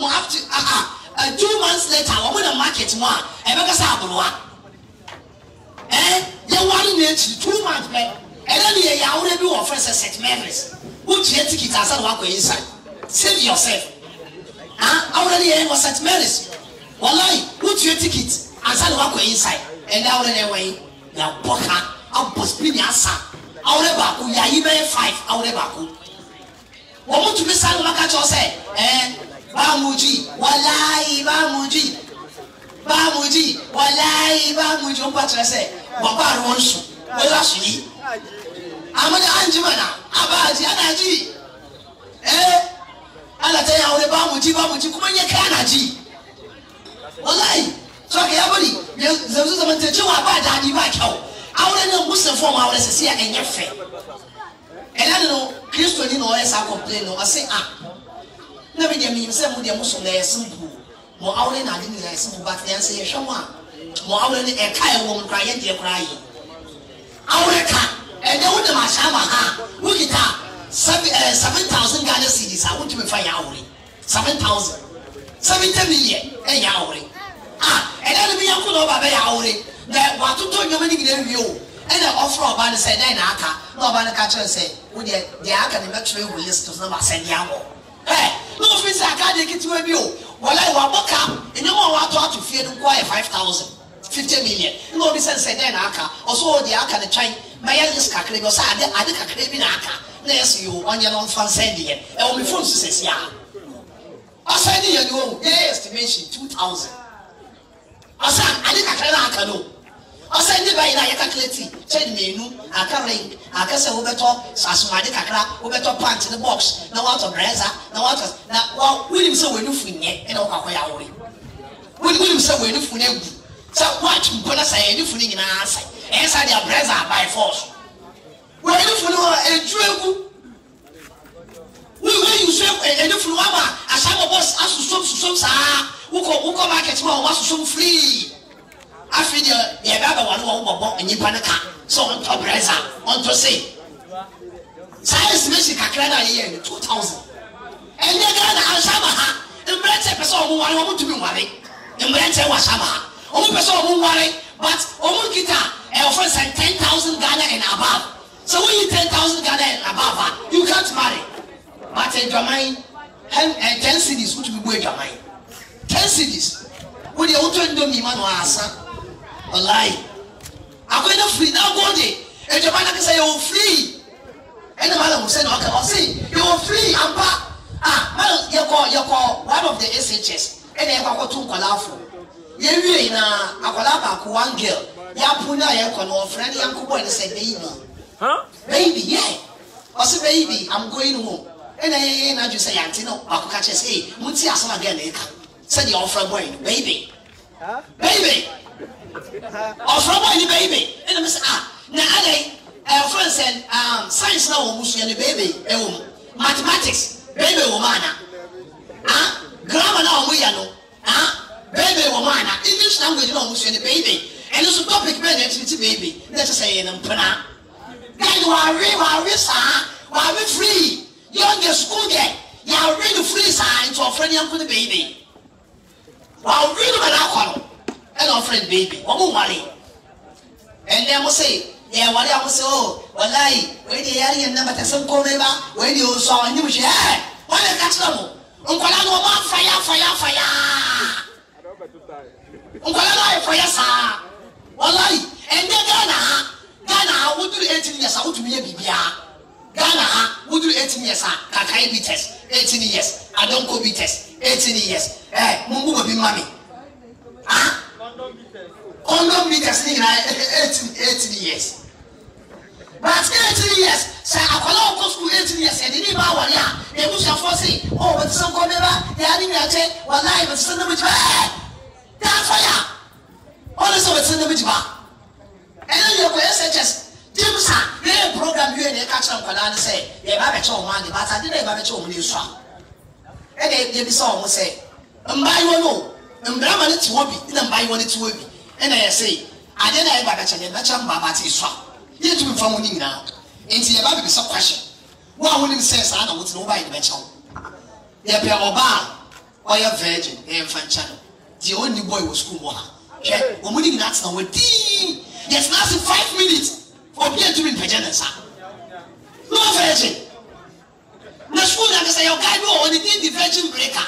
mo have to ah ah two months later wɔn na market mu a ɛbɛkasa aborowa ɛɛ yɛ wari na ekyi two months bɛ ɛdɛ ni yɛ yawore bi wɔ fɛ sɛ st mary's wotua ticket asa na wakɔ inside save yourself ah awore ni yɛ wɔ st mary's wɔlayi wotua ticket asa na wakɔ inside ɛdɛ awore na ɛwɔ yi yabɔ ka abɔ spin asa awore baako yayi bɛyɛ five awore baako wɔn mu tumi sa na waka kyerɛ sɛ ɛɛ baamuji wɔlayi baamuji baamuji wɔlayi baamuji wɔn ba kyerɛ sɛ wɔba ari wɔn su wɔyɛ aso yi amadi anjima na abaaji anaji ɛɛ alata yɛ awore baamuji baamuji kuma nye kɛ anaji wɔlayi sɔkè yabodi yɛ zɛmusu zɛmu ntɛkye wɔ aba adaadi ba kyɛw awore ne mbusafo mu awore sisi a ɛnyɛ fɛ ɛna no kristo ni na ɔyɛ saa complain no ɔsi a na mi deɛ mi yim sɛ mo deɛ mo so na yɛ simple mo awore na adi ni yɛ simple but yɛn sɛ yɛhwɛ mo a mo awore ni ɛka yɛ wɔ mo kora yɛ deɛ kora yi awore ka ɛdɛ wo dɛm ahyɛ ama ha wo kita seven ɛɛ seven thousand ghana cedis a wotumi fa yɛ awore seven thousand seventy million ɛyɛ awore a ɛdɛ no bi yɛn ko na ɔba bɛyɛ awore na watoto nneɛma no nyinaa wie o ɛna ɔfrɛ ɔbaa no sɛ dɛn na aka na ɔbaa no ka kyerɛ sɛ wo deɛ deɛ aka ne mɛtwerɛ egu list so na wasɛn de akɔ ɛ na ofin sɛ aka deɛ ketewa bi o wɔlɛ wabɔ ka nneɛma a wato ato fie no nko ayɛ five thousand fifty million na obi sɛ nsɛ dɛn na aka ɔso wɔ deɛ aka ne twɛn mɛyɛ list kakra bi ɔsɛ ade ade kakra bi na aka na yɛ so yi o ɔnyɛ no nfa nsɛn deɛ ɛwɔ mi phone so sɛ si a ɔsɛn de yɛ ni o yɛ estimation two thousand ɔsɛn ade kakra na aka no ɔsɛ ne ba yi na yɛ calculate kyɛn mmienu aka ring aka sɛ wobɛtɔ asomade kakra wobɛtɔ pant ne box na watɔ brɛza na watɔ na wa wilim sɛ wɔn nufu nyɛ ɛna wɔkɔ akɔyɛ awore wili wilim sɛ wɔn nufu ne gu sɛ watch mpo na sɛ yɛn nufu ne nyinaa sɛ ɛyɛ sɛ deɛ brɛza by force wɔn nufu ne hɔ edu egu wili wili nsu ɛnufu ne wama ahyɛnbɔ bɔs asosom sosom saa wokɔ wokɔ market mu a wɔn asosom free afei deɛ yɛbɛ abɛwale wɔn bɔbɔ nnipa no ka sɛ ɔntɔ brɛza ɔntɔ se saa estimation kakra no a yɛyɛ no two thousand ɛnyɛ ghana ahyɛma ha mmerɛnkyɛ pɛ sɛ ɔmo ware wɔn tumi nware mmerɛnkyɛ wɔ ahyɛma ha ɔmo pɛ sɛ ɔmo nware but ɔmo kita ɛwɔfɔ sɛ ten thousand ghana and above so when you ten thousand ghana and above ah you can't marry but adwaman ten ten cities wotumi bu adwaman ten cities wo deɛ wotɔ ndomi ma no asa ɔlai akɔyɛ no firi na go de adwuma no kasa yɛwɔ firi ɛna ma na sɛ na ɔka ɔse yɛwɔ firi ampa ah ma yɛkɔ yɛkɔ one of the shs ɛna yɛkɔ akɔto nkɔlaa fo yɛwie na akɔlaa baako one girl yɛapo no a yɛkɔ no ɔfrɛ no yɛnko bɔɔ no sɛ baby baby yɛ ɔse baby i'm going home ɛna yɛyɛ n'adwo sɛ yɛante no baako ka kyerɛ sɛ ee mo ti asɛm a girl na ɛka sɛdeɛ ɔfrɛ bɔɔ no baby baby ɔfrɛ bɔ ni bɛyibe ɛna mi sɛ ah na adan ɛfrɛ sɛ um, science na wɔn mu sua no bɛyibe ɛwɔ mu mathematics bɛyibe wɔ mu ana ah grammar na wɔn yɛ no ah bɛyibe wɔ mu ana english language na wɔn sua no bɛyibe ɛno so topic bɛyɛ na ɛtiri ti bɛyibe na ɛkyɛ sɛ yɛ no mpena guys wɔawe wɔawe saa wɔawe free yɔnge school yɛ yɛawe no free saa nti ɔfrɛ no yɛnko no bɛyibe wɔawe no bɛ na akɔ no ɛna ɔfrɛ no baby wɔn nware ɛnna mo se yɛ wale a mo se o walayi wɔyi de yari yɛn namba tɛsɛ nkɔmɛ ba wɔyi de osɔ ɔnyim hwɛ ɛ wɔn de ka kyerɛ mo nkɔla no wɔn afaya afaya afaya nkɔla no ayɛ faya saa walayi ɛnna ghana ha ghana ha woduru eighteen years a wotumi yɛ biribiara ghana ha woduru eighteen years a kakan bi test eighteen years adonko bi test eighteen years ɛ mo mu bɔ bi ma mi ah condom meters ni nyinaa eighteen eighteen years but eighteen years sɛ akwadaa ɔkɔ sukuu eighteen years yɛde ne ba awɔre a ebusuafoɔ se ɔ bɛte sɛ nkɔ bɛba yɛa ne nyakye wɔlae bɛte sɛ nnam gyiba ɛɛ daafɔ yɛ a ɔne sɛ bɛte sɛ nnam gyiba ɛne yɛ kɔ shs james a yɛyɛ program bi yɛ ne ɛka kyerɛ nkwadaa no sɛ yɛba abɛkyɛ wɔn ade but ade na yɛba abɛkyɛ wɔn no esu a ɛna yɛbisa wɔn sɛ mbaayewa no mbarima no te hɔ bi na mbaayewa no te hɔ bi ɛna yɛ sɛ adeɛ na yɛba bɛkyɛ yɛn bɛkyɛ mbaaba te so a yɛntumi mfa wɔn ne nyinaa nti yɛba bɛbi sɛ question wo a wonim sɛ saa na wotena woba yɛ de bɛkyɛ wo yɛpɛ ɔbaa ɔyɛ virgin ɛyɛ mfa nkyɛn no deɛ ɔnni boy wɔ sukuu wɔ ha hwɛ wɔn ni nyinaa tena hɔ dii yɛtena ase five minutes obi a tumi mpagya ne nsa no virgin na sukuu na kasa yɛ ɔgaa bi wɔ hɔ ne din di virgin breaker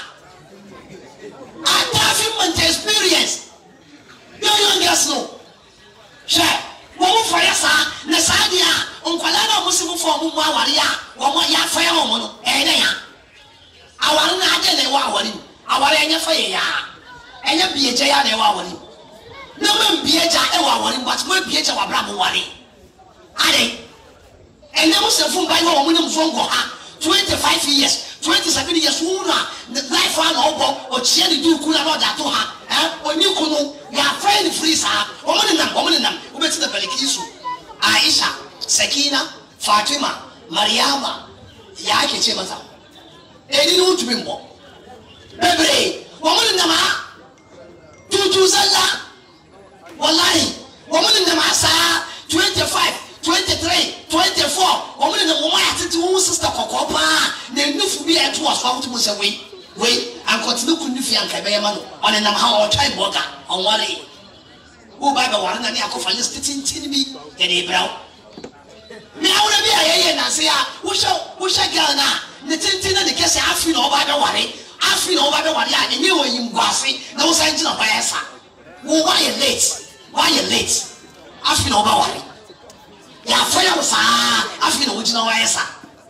ataafi month experience yɛn young girls no hwɛ wɔn mo fɔyɛ saa na saa deɛ a nkwadaa na wɔn si mo fɔ wɔn mu aware a wɔn yɛafɔyɛ wɔn no ɛyɛ dɛ ya aware na adi na ɛwɔ aware mu aware ɛnyɛ fɛ yɛ yaa ɛnyɛ bie gya ya na ɛwɔ aware mu na mo mbie gya ɛwɔ aware mu bati mo ebie gya wɔ abira mo ware ade ɛnna mo sɛ fún báyìí wɔn mo nam so nkɔ ha twenty five years twenty seven years wɔn mu na life a na ɔbɔ ɔkyia ne duuku na ɔde ato ha ɛ oni kunu yàfẹ́ ni firi saa wɔn ne nam wɔn ne nam wobɛti na balikisu aisha sakina fatima mariama yaa kɛkyɛ mata ɛni ni wotumi mbɔ bebree wɔn ne nam ha tutu zalla walahi wɔn ne nam ha saa twenty five twenty three twenty four wɔn ne nam wɔn ayɛ tete wɔn sista kɔkɔɔ paa na enufu bi a ɛto wɔ so ahoto mu sɛ wei wei ankɔtene kun ne fi anka ɛbɛyɛ ma no ɔne nam ha ɔtwa ibɔga ɔnware wo ba bɛ ware na ne akɔfa list tenten bi yɛde ebrɛw me awura bi a yɛyɛ nanse a wohyɛ wohyɛ girl na ne tenten na ne kɛse afi na ɔba bɛ ware afi na ɔba bɛ ware a ɛnyɛ wɔ yim guase na wosan gyina hɔ ayɛ sa wo wayɛ late wayɛ late afi na ɔba ware yɛafɔ yɛ wo saa afi na wogyina hɔ ayɛ sa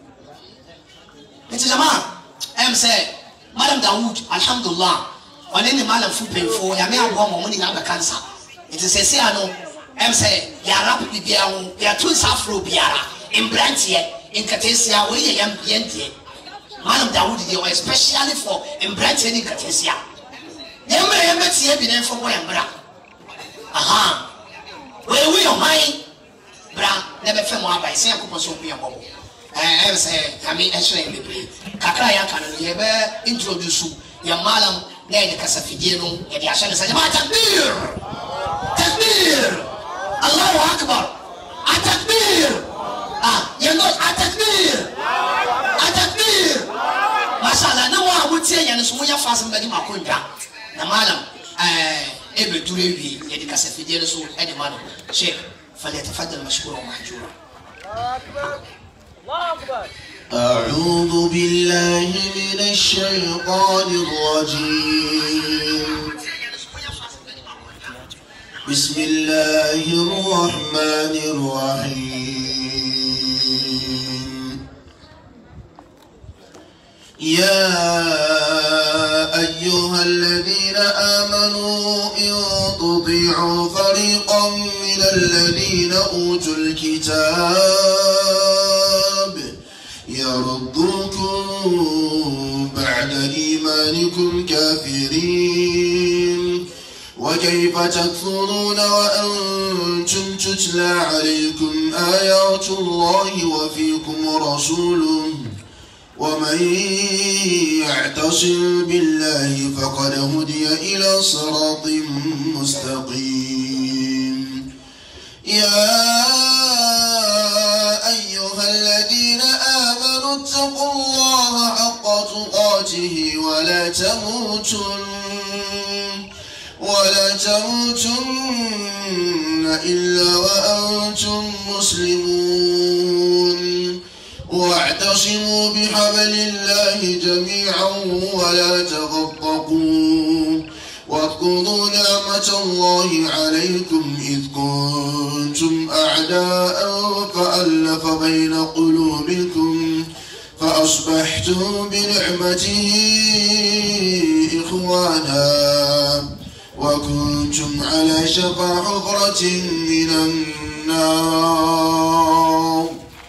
nti jama ɛm sɛ madam dawood alhamdulilah ɔne ne malamfo mpanyinfoɔ yame aboa ma ɔmo ne nyinaa bɛka nsa nti sɛsi ano ɛm sɛ yɛara biribiara ho yɛto nsa aforo biara mberanteɛ nkateesia wɔyi yɛ yɛn yɛn deɛ malam dawood deɛ ɔyɛ specially for mberanteɛ ne nkateesia yɛn mmerɛ yɛn bɛtie bi na yɛn fɔ bɔ yɛn bra aha wɔewu yɛ ɔman bra na bɛfɛ mu aba ɛsɛ yɛn kɔpɔ so obi yɛn bɔbɔ ɛɛ sɛ nyame ɛhyerɛ yɛn bebree kakra yɛ aka no no yɛbɛ introduce yɛn malam na yɛde kasafidie no yɛde ahyɛ ne nsa gyama takbir takbir allahu akbar atakbir ah yɛn no atakbir atakbir mashallah na wɔn a wɔtie yɛn no so wɔnyɛ faase mbɛdi mu akonnwa na malam ɛɛ ebeduru ewie yɛde kasafidie no so ɛde ma no sheikh falyatafaddal mashkura wa mahjura. أعوذ بالله من الشيطان الرجيم بسم الله الرحمن الرحيم يا أيها الذين آمنوا إن تطيعوا فريقا من الذين أوتوا الكتاب يردوكم بعد إيمانكم كافرين وكيف تكفرون وأنتم تتلى عليكم آيات الله وفيكم رسوله ومن يعتصم بالله فقد هدي إلى صراط مستقيم يا أيها الذين آمنوا اتقوا الله حق تقاته ولا تموتن ولا تموتن إلا وأنتم مسلمون واعتصموا بحبل الله جميعا ولا تفرقوا واذكروا نعمة الله عليكم إذ كنتم أعداء فألف بين قلوبكم فأصبحتم بنعمته إخوانا وكنتم على شفا حفرة من النار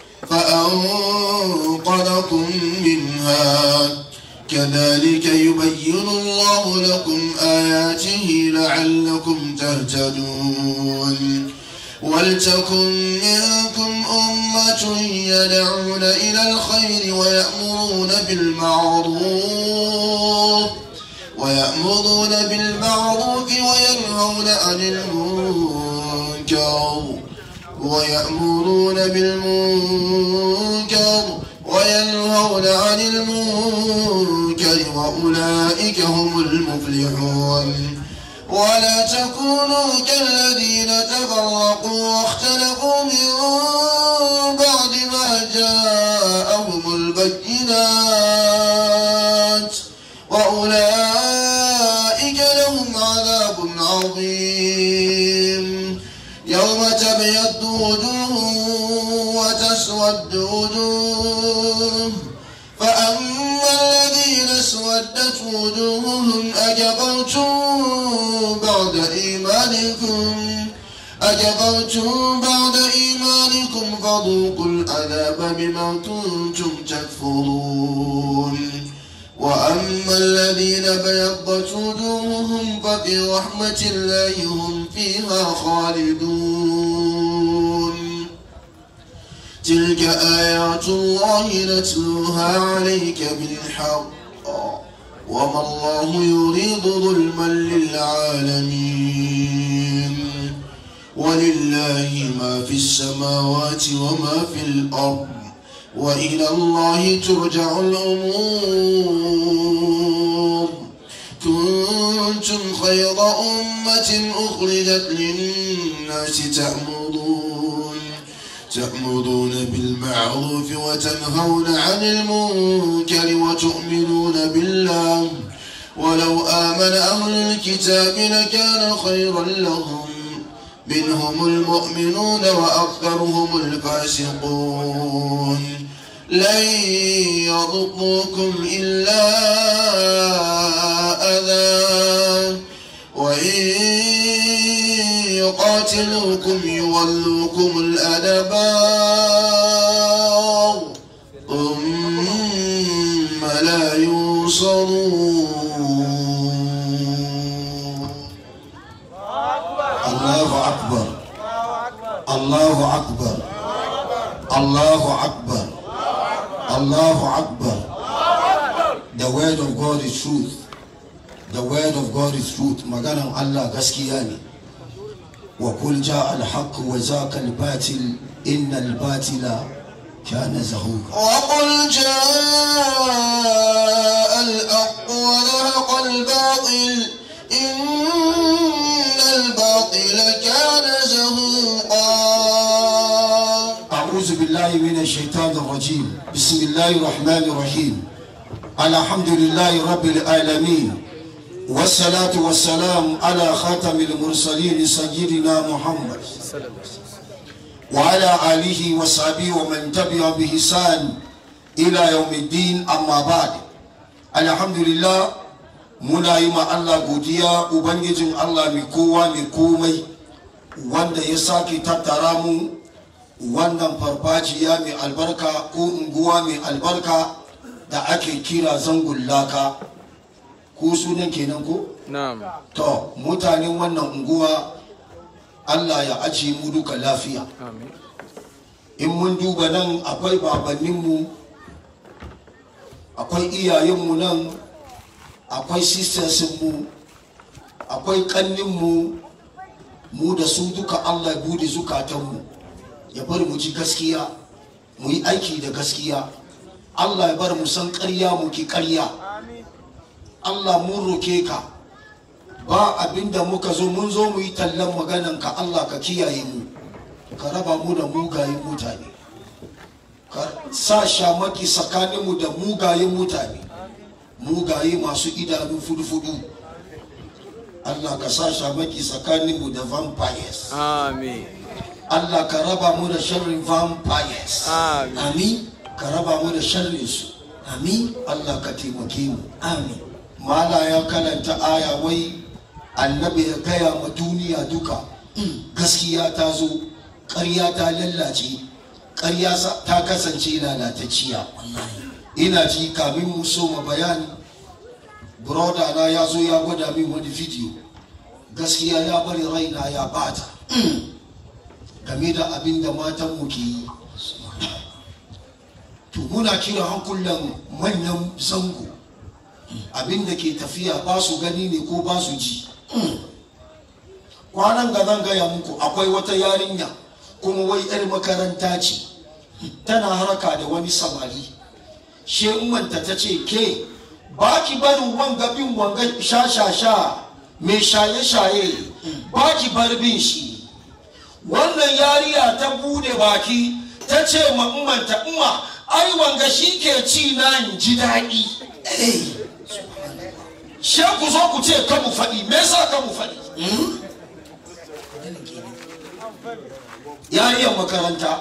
فأنقذكم منها كذلك يبين الله لكم آياته لعلكم تهتدون ولتكن منكم أمة يدعون إلى الخير ويأمرون بالمعروف ويأمرون بالمعروف وينهون عن المنكر ويأمرون بالمنكر وينهون عن المنكر المنكر وأولئك هم المفلحون ولا تكونوا كالذين تفرقوا واختلفوا من بعد ما جاءهم البينات وأولئك لهم عذاب عظيم يوم تبيض وجوه وتسود وجوه فأما الذين اسودت وجوههم أكفرتم بعد إيمانكم أكفرتم بعد إيمانكم فذوقوا العذاب بما كنتم تكفرون وأما الذين بيضت وجوههم ففي رحمة الله هم فيها خالدون تلك آيات الله نتلوها عليك بالحق وما الله يريد ظلما للعالمين ولله ما في السماوات وما في الأرض وإلى الله ترجع الأمور كنتم خير أمة أخرجت للناس تأمرون تأمرون بالمعروف وتنهون عن المنكر وتؤمنون بالله ولو آمن أهل الكتاب لكان خيرا لهم منهم المؤمنون وأكثرهم الفاسقون لن يضروكم إلا أذى وإن يقاتلوكم يولوكم الأدبار ثم لا ينصرون الله أكبر الله أكبر الله أكبر الله أكبر The word of God is truth The word of God is truth maganan Allah gaskiya ne وقل جاء الحق وزاق الباطل إن الباطل كان زهوقا وقل جاء الحق وزهق الباطل إن الباطل كان زهوقا أعوذ بالله من الشيطان الرجيم بسم الله الرحمن الرحيم الحمد لله رب العالمين والصلاة والسلام على خاتم المرسلين سيدنا محمد وعلى آله وصحبه ومن تبع بإحسان إلى يوم الدين أما بعد الحمد لله muna yi ma Allah godiya Ubangijin Allah mai kowa mai komai wanda ya sake tattara mu wannan farfajiya mai albarka ko unguwa mai albarka da ake kira zangon laka ko sunan kenan ko? Na'am. to mutanen wannan unguwa Allah ya ajiye mu duka lafiya Amin. in mun duba nan akwai babanninmu akwai iyayenmu nan akwai sistersinmu akwai kanninmu mu da su duka allah ya bude zukatanmu ya bar mu ji gaskiya mu yi aiki da gaskiya allah ya bar mu san karya mu ki karya allah mun roke ka ba abinda muka zo mun zo mu yi tallan magananka allah ka kiyaye mu ka raba mu da mugayen mutane ka sa shamaki tsakaninmu da mugayen mutane mugaye masu idanu fudu-fudu allah ka sa shamaki tsakaninmu da vampires Amin. allah ka raba mu da sharrin vampires Amin. amin ka raba mu da sharrin su amin allah ka taimake mu amin mala ya karanta aya wai annabi ya gaya ma duniya duka gaskiya ta zo ƙarya ta lallace ƙarya sa- ta kasance lalatacciya ina ji kamin mu soma bayani broda na ya zo ya gwada min wani video gaskiya ya bari raina ya bata game da abin da matanmu ke yi to muna kira hankulan manyan zango abin da ke tafiya ba su gani ne ko ba su ji kwanan ga zan gaya muku akwai wata yarinya kuma wai 'yar makaranta ce tana haraka da wani samari she umanta ta ce ke ba ki barin wanga bin wanga sha-sha-sha mai shaye-shaye ba ki bar bin shi wannan yariya ta bude baki ta ce ma ummanta umma ai wanga shi ke ci na in ji daɗi she ku zo ku ce ka mu faɗi me yasa ka mu faɗi yariyar makaranta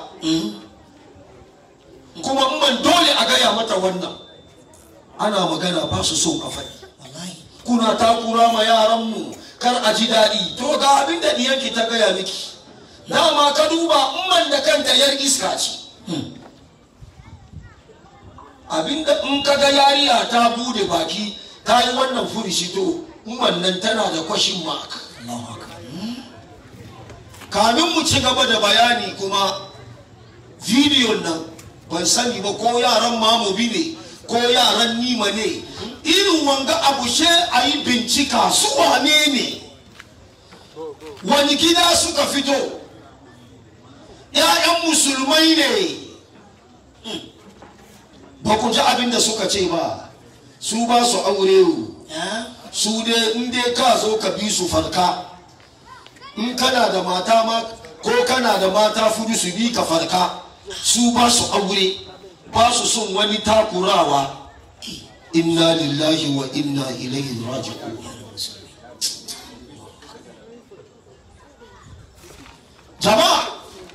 kuma umman dole a gaya mata wannan ana magana ba su so ka faɗi wallahi kuna takura ma yaranmu kar a ji daɗi to ga abin da ɗiyanki ta gaya miki dama ka duba umman da kanta yar iska ce abinda in ka ga yariya ta bude baki ta yi wannan furishi to umman nan tana da kwashin mark Allahu akbar kamin mu ci gaba da bayani kuma bidiyon nan ban sani ba ko yaran mamobi ne ko yaran nima ne irin wanga abu she a yi bincika su wane ne wani gida suka fito ‘ya'yan musulmai ne ba ku ji abin da suka ce ba su ba su aure ya su dai in dai ka zo ka bi su farka in kana da mata ma ko kana da mata fudu su bi ka farka su ba su aure ba su son wani takurawa inna lillahi wa inna ilaihi raji'un jama'a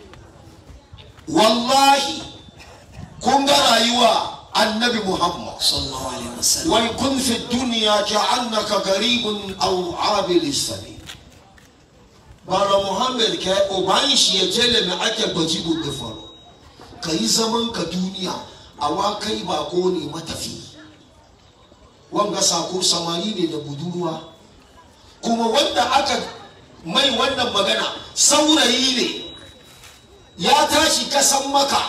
wallahi kun ga rayuwa annabi muhammad sallallahu alaihi wasallam ويكن في الدنيا كأنك غريب أو عابر السبيل bara muhammad ka yi uban shi ya jele mai ake gwaji da faro ka yi zaman ka duniya a wa kai bako ne matafi wanga sako samari ne da budurwa kuma wanda aka mai wannan magana saurayi ne ya tashi kasan maka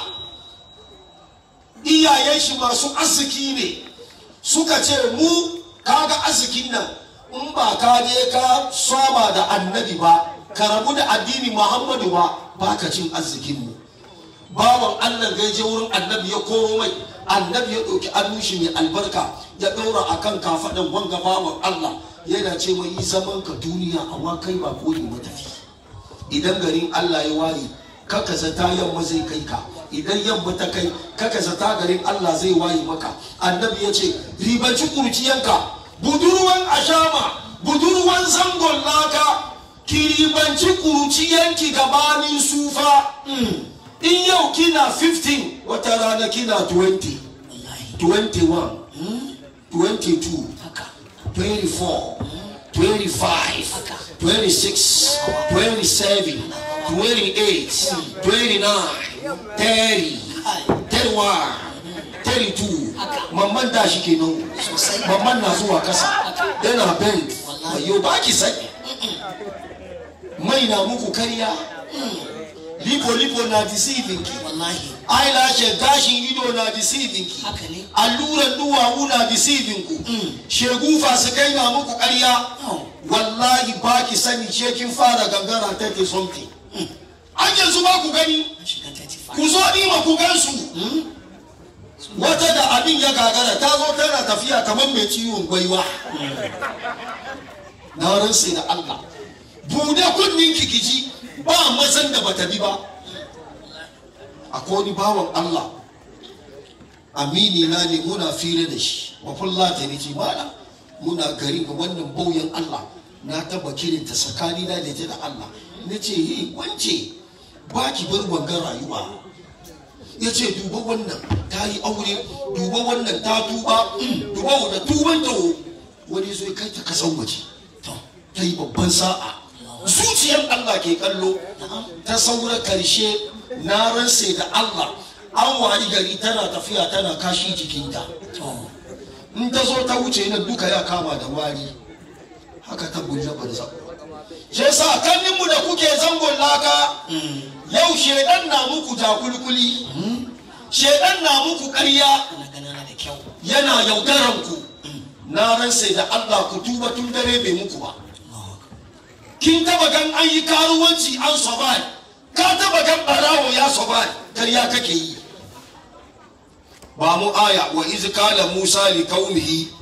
iyayen shi masu arziki ne suka ce mu kaga arzikin nan in ba ka je ka saba da annabi ba ka rabu da addini muhammadu ba ba ka cin arzikin mu bawan allah ga je wurin annabi ya koro mai annabi ya ɗauki annushi mai albarka ya ɗaura a kan kafaɗan wanga bawan allah yana ce mai yi zaman ka duniya amma kai ba ko ne matafi idan garin allah ya waye kaka zata yamma zai kai ka idan yamma ta kai kaka zata garin Allah zai waye maka annabi ya ce ribanci kurciyanka budurwan ashama budurwan zangon laka ki ribanci kurciyanki gabanin sufa in yau kina 15 wata rana kina 20 wallahi 21 22 haka 24, 25, 26, 27, 28, 29, 30, 31, 32. Mamman da shi ke nan. Sosai. Mamman na zuwa kasa. Yana bend. Wayo ba ki sani. Mai na muku karya. Lipo lipo na deceiving ki. wallahi Eyelashes gashin ido na deceiving ki. haka ne alluran duwawu na deceiving ku shegu fasikai na muku ƙarya Oh. wallahi ba ki sani ce kin fara gangara ta ke something an yanzu ba ku gani an shiga 35 ku zo ni ma ku gansu wata da abin ya gagara ta zo tana tafiya kamar mai ciwon gwaiwa na ransa da Allah bude kunnin kikiji ba mazan da bata bi ba akwai wani bawan Allah amini na ne muna fira da shi mafulla ta ne ce mana muna gari ga wannan bauyan Allah na taba kirin ta tsakani na da ta da Allah na ce yi wance ba ki bar wangan rayuwa ya ce duba wannan ta yi aure duba wannan ta tuba duba wadda tuban ta wani zo ya kai ta kasan waje to ta yi babban sa'a zuciyar Allah ke kallo ta saura karshe na ranse da Allah an wari gari tana tafiya tana kashi jikinta to in ta zo ta wuce na duka ya kama da wari haka ta bulla barza shi yasa kanninmu da kuke zangon laka yau shedan na muku jakulkuli shedan na muku ƙarya ana ganana da kyau yana yaudaran ku na ransa da Allah ku tuba tun dare bai muku ba kin taba gan an yi karuwanci an sobai ka taba gan barawo ya sobai karya kake yi ba mu aya wa iz qala musa li qaumihi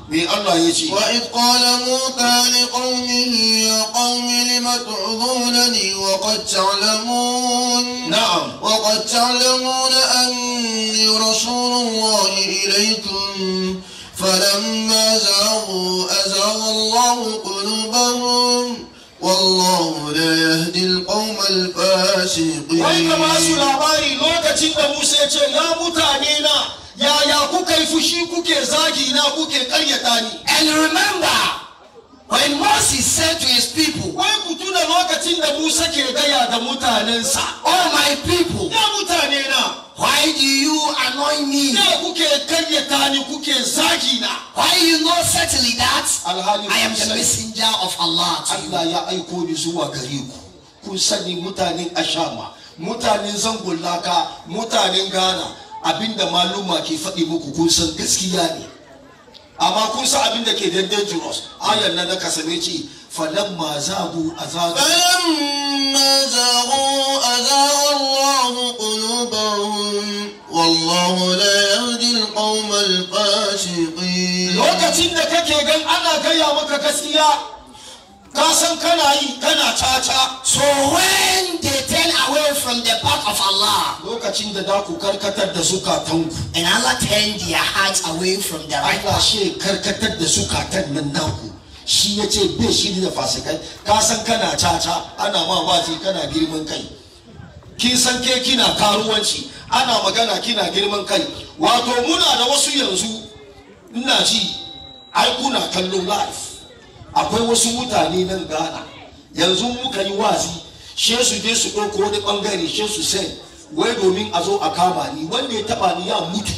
me Allah ya ce وإذ قال موسى لقومه يا قوم لم تعظونني وقد تعلمون na'am وقد تعلمون أني رسول الله إليكم فلما زاغوا أزاغ الله قلوبهم والله لا يهدي القوم الفاسقين wai ka ba su labari lokacin da Musa ya ce ya mutane na yaya kuka yi fushi kuke zagi na kuke karyata ni And remember, when Moses said to his people, wai ku tuna lokacin da Musa ke gaya da mutanensa Oh my people, ya mutane na why do you annoy me? ne kuke karyata ni kuke zagi na Why you not certainly that alhali I am kun the sani messenger of Allah to you? Allah ya aiko ni zuwa gare ku kun sani mutanen Ashama mutanen zangon laka mutanen Ghana abinda maluma ke faɗi muku kun san gaskiya ne amma kun san abinda ke da dangerous ayan nan na kasane ce falamma zagu azabu فلما زاغوا أزاغ الله قلوبهم والله لا يهدي القوم الفاسقين lokacin da kake gan ana gaya maka gaskiya ka san kana yi kana caca So when they turn away from the path of Allah lokacin da da ku karkatar da zukatanku and Allah turn their hearts away from the right Allah path, shi karkatar da zukatan nan naku shi ya ce bai shi da fasikai ka san kana caca ana ma wazi kana girman kai kin san ke kina karuwanci ana magana kina girman kai wato muna da wasu yanzu ina ji ai kuna kallon live akwai wasu mutane nan Ghana yanzu muka yi wazi she su je su ɗauko wani ɓangare she su sai wai domin a zo a kama ni wanda ya taba ni ya mutu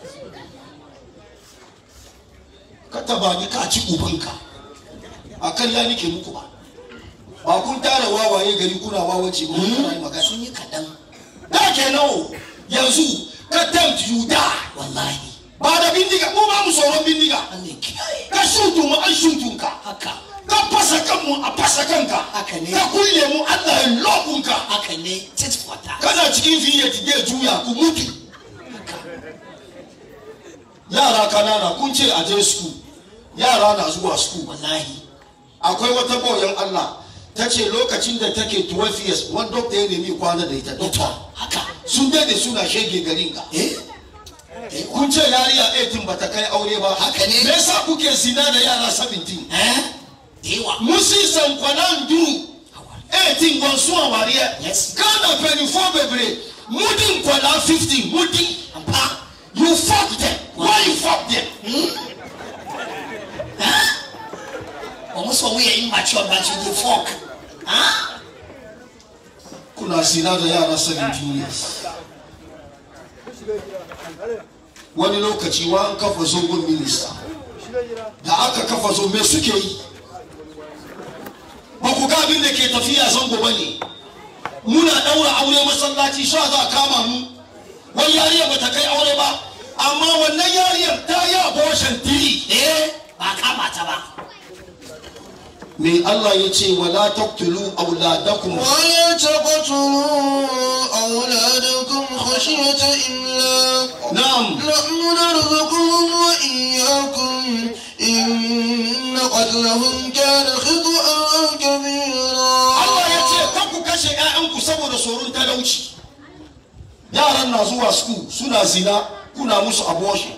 ka taba ni ka ci ubanka a kan ya nike muku ba ba kun tara wawaye gari kuna wawace ba kuna yi magana sun yi kaɗan da ke nawo yanzu ka tempt you die wallahi ba da bindiga mu ba mu tsoron bindiga Allah ya kiyaye ka shutu mu an shutun ka haka ka fasa kanmu a fasa kanka Haka ne. ka kulle mu Allah ya lokun ka haka ne tit for tat kana cikin fiye ya juya ku mutu haka yara kanana kun ce a je school yara na zuwa school wallahi akwai wata boyan Allah ta ce lokacin da take 12 years wani dokta ya nemi kwana da ita dokta haka sun dade suna shege garin ka eh kun ce yariya 18 bata kai aure ba Haka ne. me yasa kuke zina da yara 17 eh dewa musi sankwanan duru 18 gwansu a wariya Yes. ghana 24 bebre mudin kwala 15 mudin ampa you fuck them why you fuck them wɔn sɔ wɔn yɛ immature but you dey fok ah kuna zina da yara 17 years wani lokaci wa an kafa zogon minista da aka kafa zo me suke yi ba ku ga abin da ke tafiya zango ba ne muna ɗaura aure masallaci sha za a kama mu wani yariyar ba ta kai aure ba amma wannan yariyar ta yi abortion tiri eh ba kama ta ba me Allah ya ce wala taqtulu auladakum ولا تقتلوا أولادكم خشية إملاق na'am نحن نرزقهم وإياكم إن قتلهم كان خطأ كبيرا Allah ya ce kan ku kashe 'ya'yanku saboda tsoron talauci yaran na zuwa school suna zina kuna musu abortion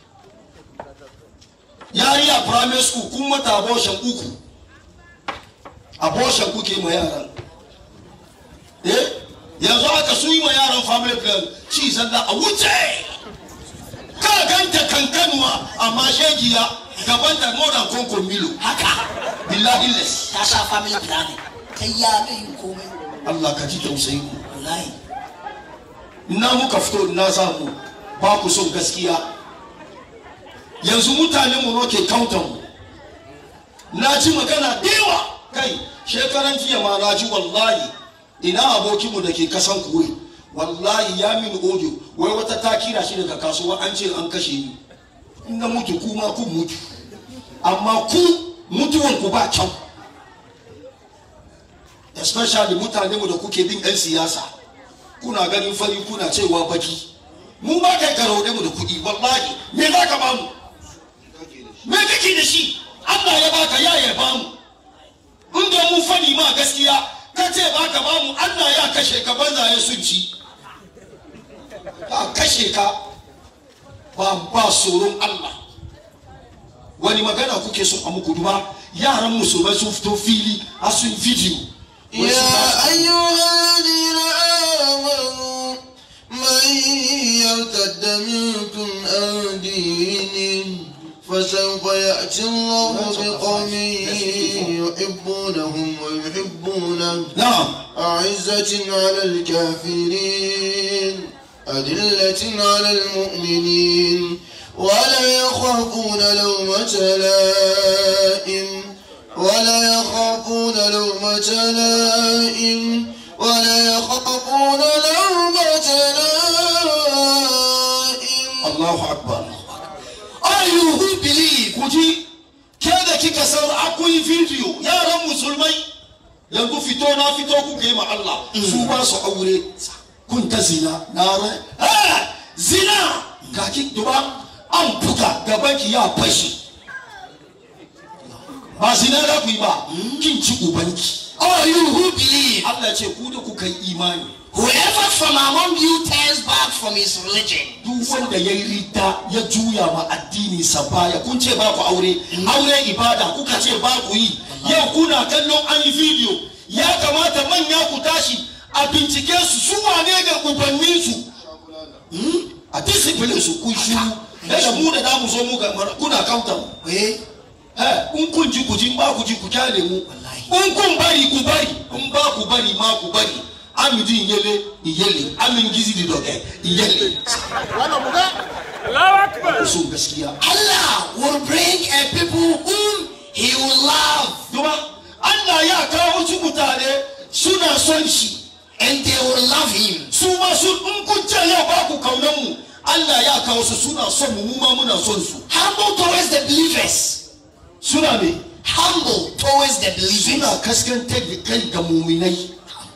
yariya primary school kun mata abortion uku abortion kuke ma yaran eh yanzu aka su yi ma yaran family plan ci zalla a wuce ka ganta kankanuwa amma shegiya gaban da more than konko milo haka billahi less ta sha family planning ta ya mai yin komai Allah ka ji tausayin mu wallahi na muka fito na samu ba ku son gaskiya yanzu mutane mu ke counter mu na ji magana dewa kai shekaran jiya ma na ji wallahi ina abokinmu da ke kasan kuwai wallahi ya mini audio wai wata ta kira shi daga kasuwa an ce an kashe ni in na mutu kuma kun mutu amma ku mutuwan ku ba kyau especially mutane mu da kuke bin 'yan siyasa kuna ganin fari kuna cewa baki mu ba kai ka raude mu da kuɗi wallahi me za ka ba mu me kake da shi Allah ya baka ya ya bamu inda mun fadi ma gaskiya ka ce baka bamu Allah ya kashe ka banza ya sun ci a kashe ka ba ba tsoron Allah wani magana kuke so a muku duba yaran musulmai sun fito fili a sun video Wai su يا ba- أيها الذين آمنوا من يرتد منكم عن دينه فسوف يأتي الله بقوم يحبونهم ويحبونه na'am أعزة على الكافرين أذلة على المؤمنين ولا يخافون لومة لائم ولا يخافون لومة لائم ولا يخافون لومة لائم Allahu Akbar. Are you who believe? Kuji, ke da kika san akwai video yaran musulmai yanzu fito na fito kuka yi ma Allah su ba su aure kun ta zina na rai eh zina ga ki duba an buga gaban ki ya fashi ba zina da ku yi ba kin ci ubanki All you who believe, Allah ce ku da kuka yi imani whoever from among you turns back from his religion, duk wanda ya yi rita ya juya ma addini sa baya kun ce ba ku aure aure ibada kuka ce ba ku yi yau kuna kallon an yi video ya kamata manya ku tashi a bincike su su wane ga ubannin su Hmm? a discipline su kun shiru da mu da damu zo mu ga kuna kauta mu eh, Eh, in kun ji ku ji in ba ku ji ku kyale mu in kun bari ku bari in ba ku bari ma ku bari amidi iyele iyele amin gizi di doge iyele ku so gaskiya Allah will bring a people whom he will love Duba, Allah ya kawo su mutane suna son shi, and they will love him. su ma su in kun ce yau ba ku kaunan mu, Allah ya kawo su suna son mu, mu ma muna son su. Humble towards the believers. Suna me? Humble towards the Suna believers. kaskantar da kai ga muminai.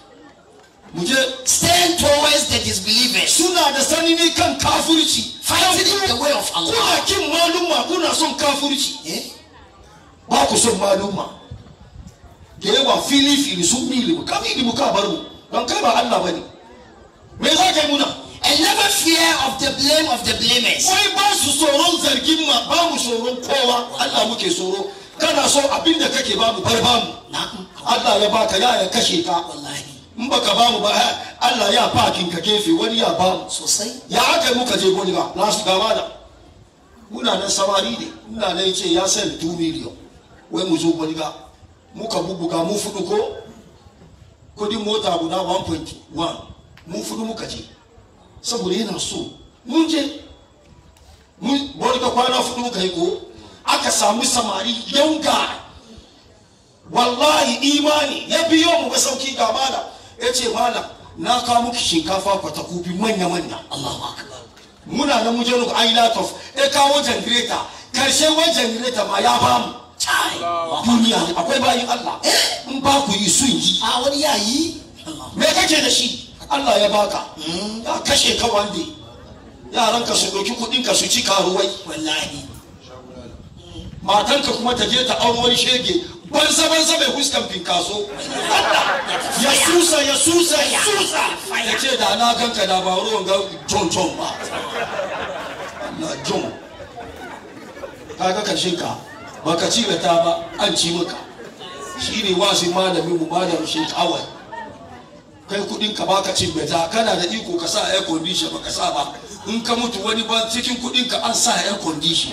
Mu je, Stand towards the disbelievers. suna da sanini kan kafurci. Fighting in the way of Kuna Allah. kin maluma, kuna son kafurci. Eh? Ba ku son maluma. Da yawa fili fili sun bi ilimu, ka bi ilimu ka bar mu. Don kai ba Allah ba ne. Me za ka yi muna? And never fear of the blame of the blamers. wai ba su tsoron zargin ma ba mu tsoron kowa Allah muke tsoro kana so abin da kake ba mu bar ba mu Na'am. Allah ya baka ya ya kashe ka Wallahi. in baka ba mu ba ha, Allah ya fakin ka kefe wani ya ba mu Sosai. ya aka yi muka je goliga na su gaba da muna nan samari ne ina nan ce ya sell 2 million wai mu zo goliga muka bubuga mu fudu ko kudin mota guda 1.1 mu fudu muka je saboda yana so mun je mun goliga kwana fudu muka yi ko aka samu samari yauga wallahi imani ya biyo mu ga sauki ga mala ya ce mala na kawo muki shinkafa kwatakubi manya-manya Allahu Akbar. muna na muje nuku ai of ya kawo janireta karshe wai janireta ma ya bamu Chai. duniya ne akwai bayin Allah in ba ku yi sun yi A wani yayi. Allah. me kake da shi Allah ya baka ya kashe ka wande yaran ka su ɗauki kuɗin ka su ci karuwai Wallahi. matanka kuma ta je ta auri wani shege banza banza mai fuskan finkaso ya susa ya susa ya susa ya ce da na ganka da ba ruwan ga john john ba na john kaga kashin ka baka ci da ta ba an ci maka shi ne wasu malamin mu malamin shi kawai kai kudin ka baka cin beta kana da iko ka sa air condition baka sa ba in ka mutu wani ba cikin kudin ka an sa air condition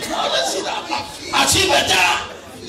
a ci beta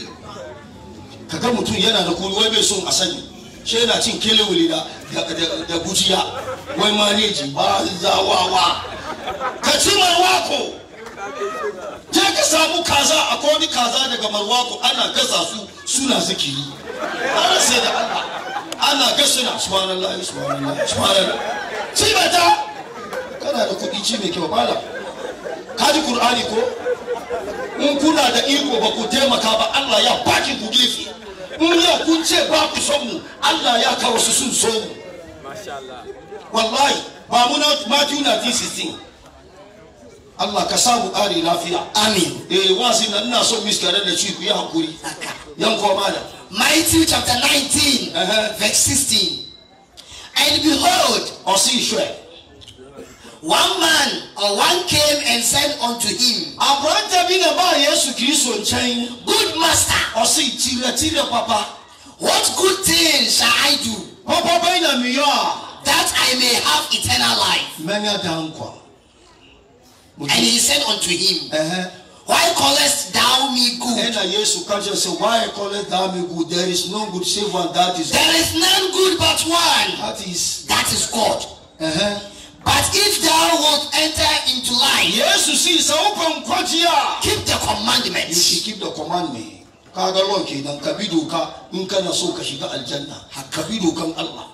ka ga mutum yana da kuri wai bai son a sani shi yana cin kelewuli da da gujiya wai maneji ba zawawa ka ci marwako je ka samu kaza a wani kaza daga marwako ana gasa su suna zikiri ana sai da Allah ana ga suna subhanallah subhanallah subhanallah ci bata kana da kuɗi ci mai kyau bala ka ji qur'ani ko in kuna da iko ba ku taimaka ba Allah ya baki ku gefe in yau kun ce ba ku son mu Allah ya kawo su sun so mu wallahi ba mu na Matthew 19:16 Allah ka samu ƙari lafiya amen eh wasi na ina son miskare da ci ku yi hakuri haka yan koma da Matthew chapter 19, Uh-huh. verse 16. And behold, ɔsi hwɛ one man or one came and said unto him, aberante bi na baa yesu kristo nkyɛn Good master, ɔsi tiretire papa what good thing shall I do papa bɛyi na miyɔ a that I may have eternal life? mɛnya dan kwa And he said unto him, ɛhɛ Why callest thou me good? ɛna yesu ka kyerɛ sɛ why call it thou me good there is no good save one that is There is none good but one, that is that is God. ɛhɛ But if thou wilt enter into life, yesu si sɛ wopɛ nkwagye a keep the you should commandments. keep the commandment kaga law kenan ka bi doka in kana so ka shiga aljanna ka bi dokan Allah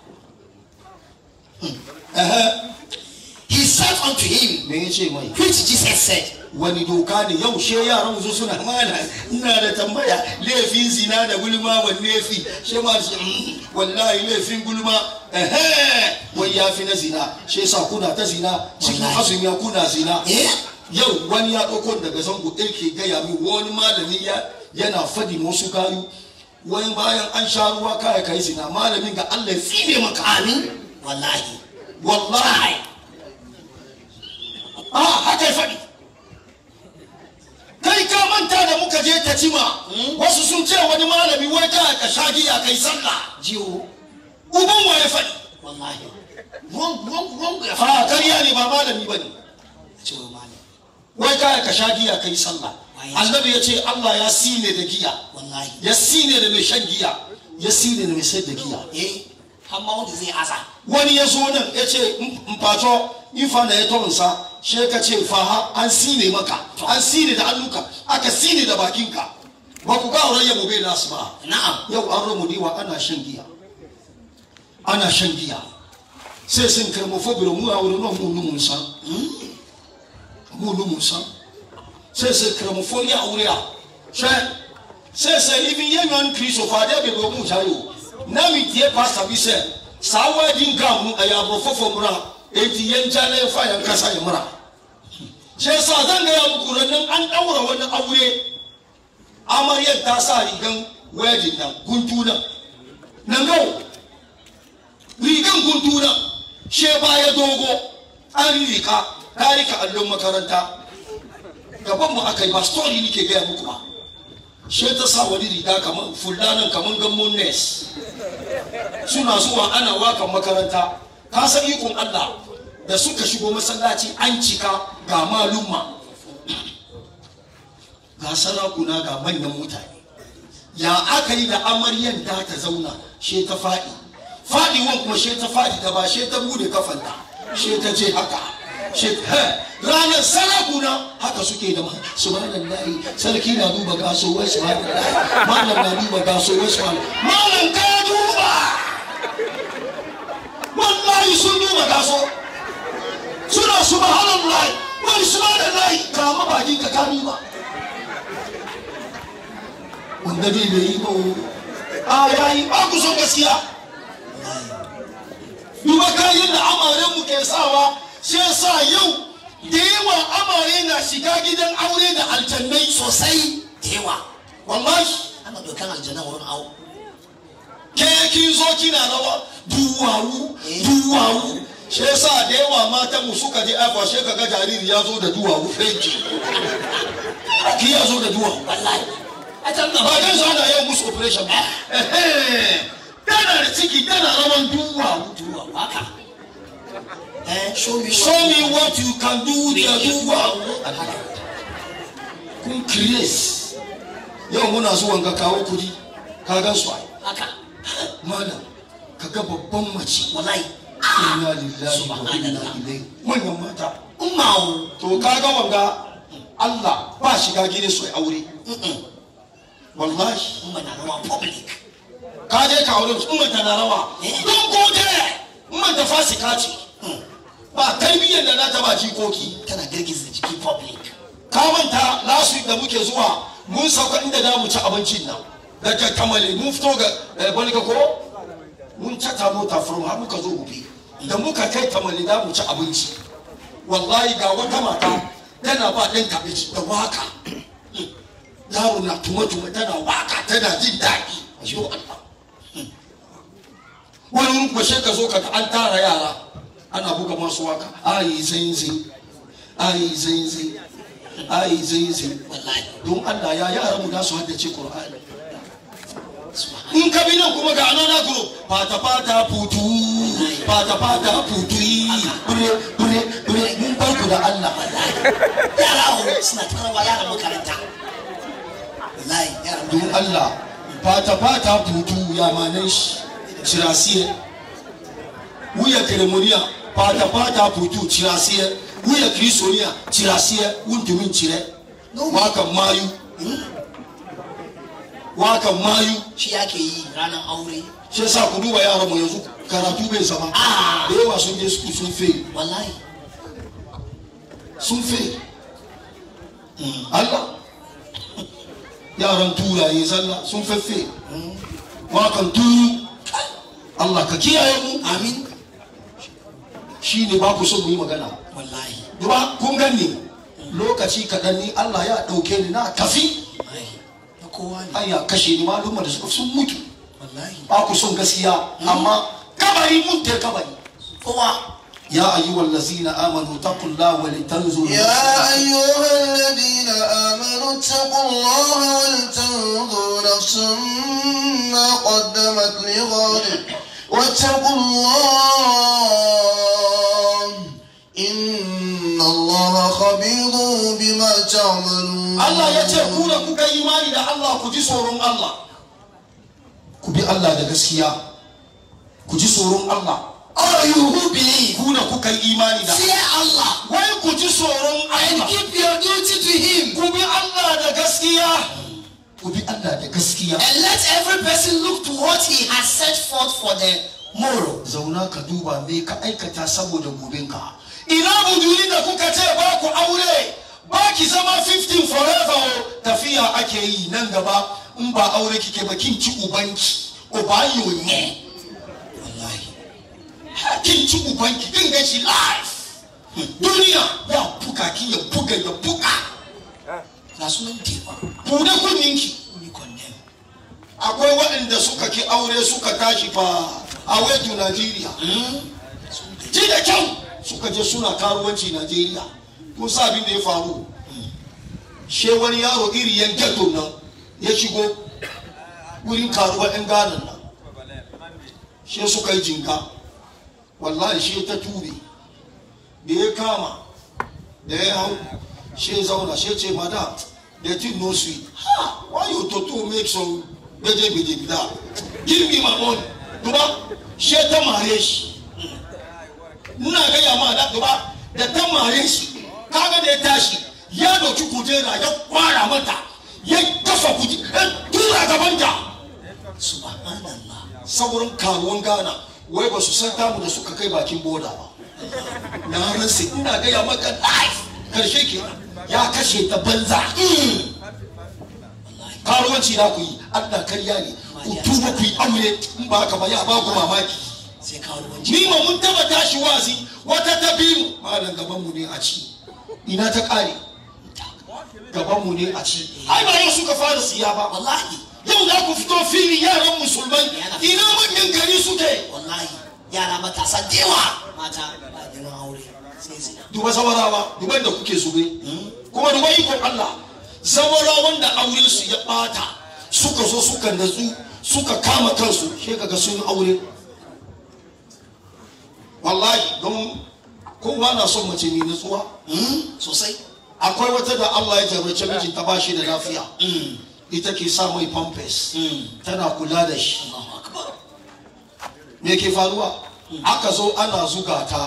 ɛhɛ He said unto him, me yace mai which Jesus said, wani doka ne yau she yaran su suna mana ina da tambaya laifin zina da gulma wanne fi she ma su "Mm, wallahi laifin gulma ehe wai ya fi na zina she yasa kuna ta zina cikin Wallahi. azumi ya kuna zina Eh? yau wani ya ɗauko daga zango ɗaya ke gaya min wani malami ya yana fadi wasu kayu wani bayan an sha ruwa kaya kai zina malamin ga Allah ya tsine maka Amen. Wallahi. wallahi ah haka ya faɗi kai ka manta da muka je ta cima wasu sun ce wani malami wai ka ka sha giya kai sallah Jiwo. uban wa ya faɗi Wallahi. Wrong, wrong, wrong. a kariya ne ba malami bane Jiwo malam. wai ka ka sha giya kai sallah Waye? annabi ya ce Allah ya sine da giya Wallahi. ya sine da mai shan giya ya sine da mai sayar da giya Eh? Hamma wanda zai asa. wani ya zo nan ya ce mpacho ifa na ya tonsa she ka ce faha an sine maka an sine da hannunka aka sine da bakinka ba ku ga auren yabo bai nasu ba Na'am. yau an ramu diwa ana shan giya ana shan giya sai sun kai mu fobiro mu a wurin nan mu numun san mu numun san sai sai kai mu fori a wuri a she sai sai even yanyan kristo fa da be go mu jayo na mi tie pastor bi sɛ saa wedding gown no ɛyɛ aborɔfo mmra enti yɛngya na yɛfa yɛn kasa yɛ mmra hyɛ sa zan gaya muku rannan an ɗaura wani aure amaryar ta sa rigan wedding nan guntu nan nan gau rigan guntu nan she baya dogo an rika ta rika allon makaranta gaban mu aka yi ba story nake gaya muku ba she ta sa wani riga kamar fulanan kamar gammon nes suna zuwa ana wakan makaranta ka san ikon Allah da suka shigo masallaci an cika ga malumma ga sarakuna ga manyan mutane ya aka yi da amaryan da ta zauna she ta faɗi faɗiwan kuma she ta faɗi da ba she ta bude kafanta she ta je haka she he ranar sarakuna haka suke da ma subhanallahi sarki na duba gaso wai subhanallahi malam na duba gaso wai subhanallahi malam ka duba wallahi sun duba gaso suna subhanallahi wai subhanallahi kama bakin ka ka duba wanda bai bai yi ba a yayi ba ku son gaskiya duba kayan da amaren mu ke sawa sai sa yau da yawa amare na shiga gidan aure da aljannai Sosai da yawa. wallahi Ana dokan aljanna wurin awo. ke kin zo kina rawa duwawu duwawu shi yasa da yawa matan mu suka je aifa shi kaga jariri ya zo da duwawu fenki ki ya zo da duwawu Wallahi. A can ba gaba. dan zo da yau musu operation ba Ehe. tana da ciki tana rawan duwawu Duwa haka. Eh, show me. show me what you can do with the duwawu Haka. kun create yau muna zuwan ga kawo kudi ka gan su ai Haka. malam ka ga babban mace Wallahi. inna lillahi wa inna Subhanallah. ilaihi manyan mata Ummawo. to kaga wanga Allah ba shiga gidan su ai aure Mm-mm. wallahi Umma na rawa public. ka je ka aure su umma ta na rawa Eh. don ko dai umma ta fasika ce ba tarbiyyar da na ta ba jikoki Tana girgiza jiki public. ka manta last week da muke zuwa mun sauka inda za mu ci abincin nan daga kamale mun fito ga eh, balga ko mun cata mota from har muka zo gobe da muka kai kamale za mu ci abinci wallahi ga wata mata tana ba ɗan kabeji da waka yaro na tuma-tuma tana waka tana jin daɗi a shi Allah wani wurin kuma sai ka zo ka ga an tara yara ana buga masu waka ayi zinzi ayi zinzi ayi zinzi wallahi don Allah ya yara mu da su haddace Qur'ani in ka bi nan kuma ga anana group fata fata putu fata fata putu bure bure bure mun bar ku da Allah yara horo suna tarawa yaran makaranta wallahi yaran don makaranta Allah fata fata putu ya manan shi cirasiye wuya keremoniya fata fata putu cirasiye wuya kristoniya cirasiye wuntumin cire wakan mayu wakan mayu shi yake yi ranar aure shi yasa ku duba yaran mu yanzu karatu bai zama Ah. da yawa sun je su sun fe wallahi sun fe Allah yaran turaye zalla sun feffe wakan turu Allah ka kiyaye mu amin shi ne ba ku so mu yi magana wallahi duba kun ganni lokaci kaɗan ni Allah ya ɗauke ni na tafi wallahi na kowa ne an ya kashe ni malumma da suka sun mutu wallahi ba ku son gaskiya amma kabari mun te kabari kowa يا أيها الذين آمنوا اتقوا الله ولتنظر يا أيها الذين آمنوا اتقوا الله ولتنظر نفس ما قدمت لغد واتقوا الله إن الله خبير بما تعملون Allah ya ce ku da kuka yi imani da Allah ku ji tsoron Allah ku bi Allah da gaskiya ku ji tsoron Allah all you who believe ku da kuka yi imani da fear Allah wai ku ji tsoron and Allah keep your duty to him ku bi Allah da gaskiya ku bi Allah da gaskiya and let every person look to what he has set forth for the morrow zauna ka duba me ka aikata saboda gobenka ina buduri da kuka ce ba ku aure ba ki zama 15 forever o tafiya ake yi nan gaba in ba aure kike ba kin ci ubanki uba yonye wallahi kin ci ubanki kin ga shi life duniya ya buga ki ya buga ya buga ga sunan tewa bude kunninki we condemn akwai waɗanda suka ki aure suka tashi fa a wetu Najeriya ji da kyau suka je suna karuwanci Najeriya kun sa abin da ya faru she wani yaro iri yan ghetto nan ya shigo wurin karuwa yan ganan nan she suka yi jinka wallahi she ta tube da ya kama da ya hau she zauna she ce madam the thing no sweet ha why you to to make some beje beje gida give me my money duba she ta mare shi ina gaya ma da duba da ta mare shi kaga da ya tashi ya doki kujera ya kwara mata ya kafa kujera ya tura gabanta subhanallah sauran karuwan gana wai ba su san tamu da suka kai bakin boda ba na ransa ina gaya maka life karshe ke ya kashe ta banza karuwanci na ku yi allah karya ne ku tuba ku yi aure in ba haka ba ya ba ku mamaki sai kawo wanci ni ma mun taba tashi wazi wata ta biyu malam gaban mu ne a ci ina ta kare gaban mu ne a ci ai ba yau suka fara siya ba wallahi yau za ku fito fili yaran musulmai ina manyan gari suke wallahi yara matasa dewa mata ba neman aure sai zina duba zawarawa duban da kuke zube kuma duba ikon Allah zawarawan da auren su ya bata suka zo suka natsu suka kama kansu sai kaga sun yi aure wallahi don kowa na son mace mai natsuwa sosai akwai wata da Allah ya jarrace mijinta ba shi da lafiya ita ke sa mai pampers tana kula da shi Allahu akbar me ke faruwa aka zo ana zuga ta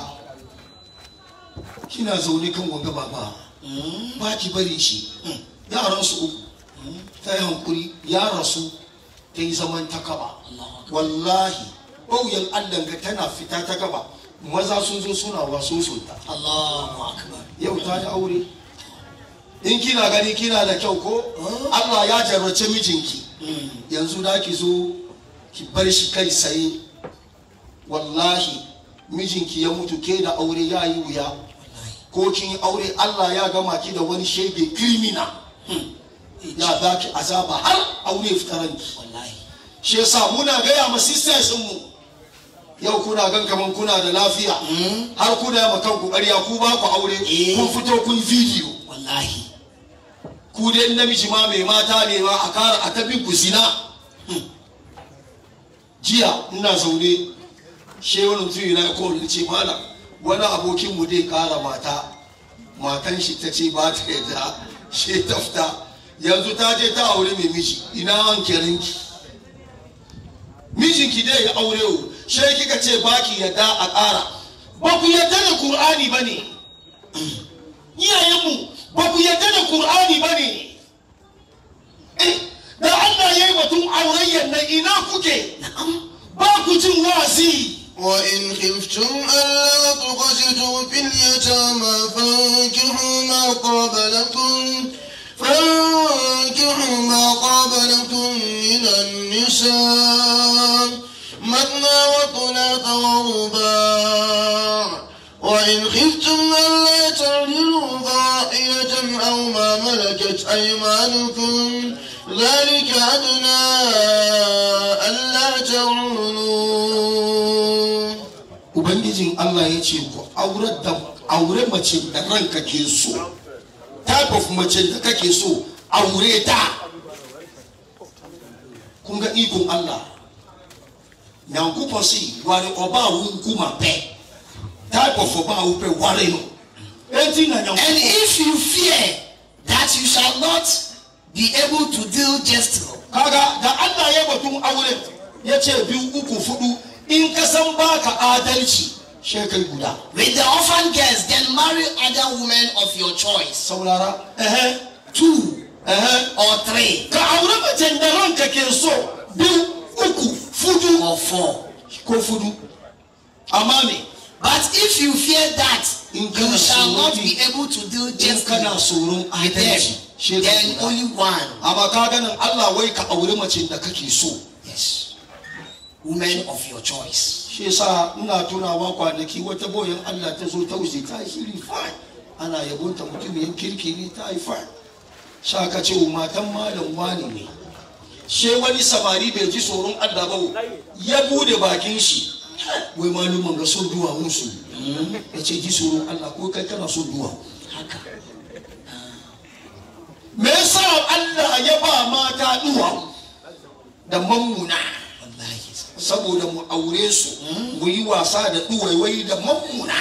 kina zaune kan wanga baba ba ki bari shi yaran su uku ta yi hankuri ya rasu ta yi zaman ta kaba wallahi ɓauyen allah ga tana fita ta kaba maza sun zo suna waso sulta Allahu akbar yau ta yi aure in kina gani kina da kyau ko allah ya jarrace mijinki yanzu da ki zo ki bar shi kai tsaye wallahi mijinki ya mutu ke da aure ya yi wuya ko kin yi aure Allah ya gama ki da wani shege criminal ya baki azaba har aure fitaranki wallahi shi yasa muna gaya ma sisters mu yau kuna gan kaman kuna da lafiya har kuna yi ma kanku ƙarya ku ba ku aure Eh. kun fito kun video wallahi ku dai namiji ma mai mata ne ma a kara a tabi ku zina jiya ina zaune she wani mutum na ko da ce mana wani abokin mu dai kara mata matan shi ta ce ba ta yadda she ta fita yanzu ta je ta aure mai miji ina an kirinki mijinki dai ya aure o she kika ce baki yadda a kara ba ku yadda da qur'ani bane iyayenmu ba ku yadda da Kur'ani ba ne da Allah ya yi batun aurayyan nan ina kuke ba ku jin wa'azi وإن خفتم ألا تقسطوا في اليتامى فانكحوا ما طاب لكم فانكحوا ما طاب لكم من النساء مثنى وثلاث ورباع وإن خفتم ألا تعدلوا فواحدة أو ما ملكت أيمانكم ذلك أدنى ألا تعولوا ubangijin Allah ya ce ku aure da aure mace da ranka ke so type of mace da kake so aure ta kun ga ikon Allah nyankopɔn si ware ɔbaa wo nkuma pɛ type of ɔbaa wo pɛ ware no enti na and nyankopɔn if you fear that you shall not be able to deal justly kaga da Allah ya batun aure ya ce biyu uku fudu in ka san baka adalci shekai guda with the orphan girls then marry other women of your choice saurara ehe two ehe or three ka aure macen da ranka ke so biyu uku fudu or four ko fudu amma me but if you fear that In you kana shall not tsoron- be able to deal in justly kana tsoron with them adalci shekai then guda only one amma ka ganin Allah wai ka aure macen da kake so yes women of your choice shi yasa ina tunawa kwanaki wata boyan Allah ta zo ta wuce ta yi shiri fine ana yabonta mutumin kirki ne ta yi fine sha ka ce wa matan malam wani ne she wani samari bai ji tsoron Allah ba ya bude bakin shi wai maluman ga son duwawun su ya ce ji tsoron Allah ko kai kana son duwawu haka me yasa Allah ya ba mata duwawu da mammuna wallahi saboda mu aure su mu yi wasa da duwaiwai da mammuna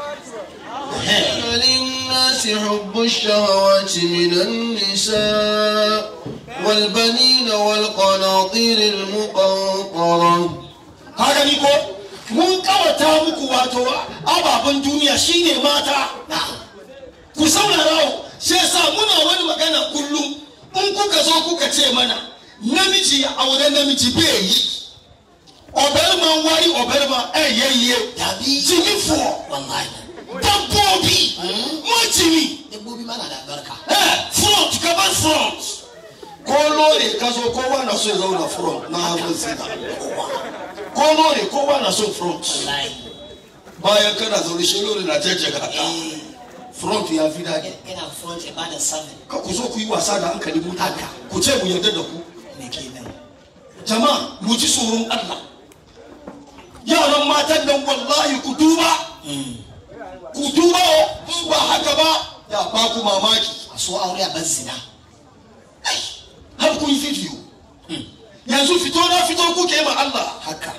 للناس حب الشهوات من النساء والبنين والقناطير المقنطرة ka gani ko mun kawata muku wato ababen duniya shine mata ku saurara o sai sa muna wani magana kullum in kuka zo kuka ce mana namiji ya aure namiji bai yi ọbẹrima wari ọbẹrima ẹ yẹ yie dabi jimi fọ wallahi dabbobi mo jimi dabbobi mana da albarka ẹ front kaba front ko lori ka zo kowa na so ya zauna front na hagun sina ko lori kowa na so front wallahi bayan kana zaune shi lori na jajjaga ka eh front ya fi daɗi ina front about the seven ka ku zo ku yi wasa da hankali mutane ku ce mu yarda da ku me kenan jama'a mu ji tsoron Allah yaran matan nan wallahi ku duba ku duba o in ba haka ba ya ba ku mamaki a so aure a bar zina Ai, har kun yi video yanzu fito na fito kuke ma Allah haka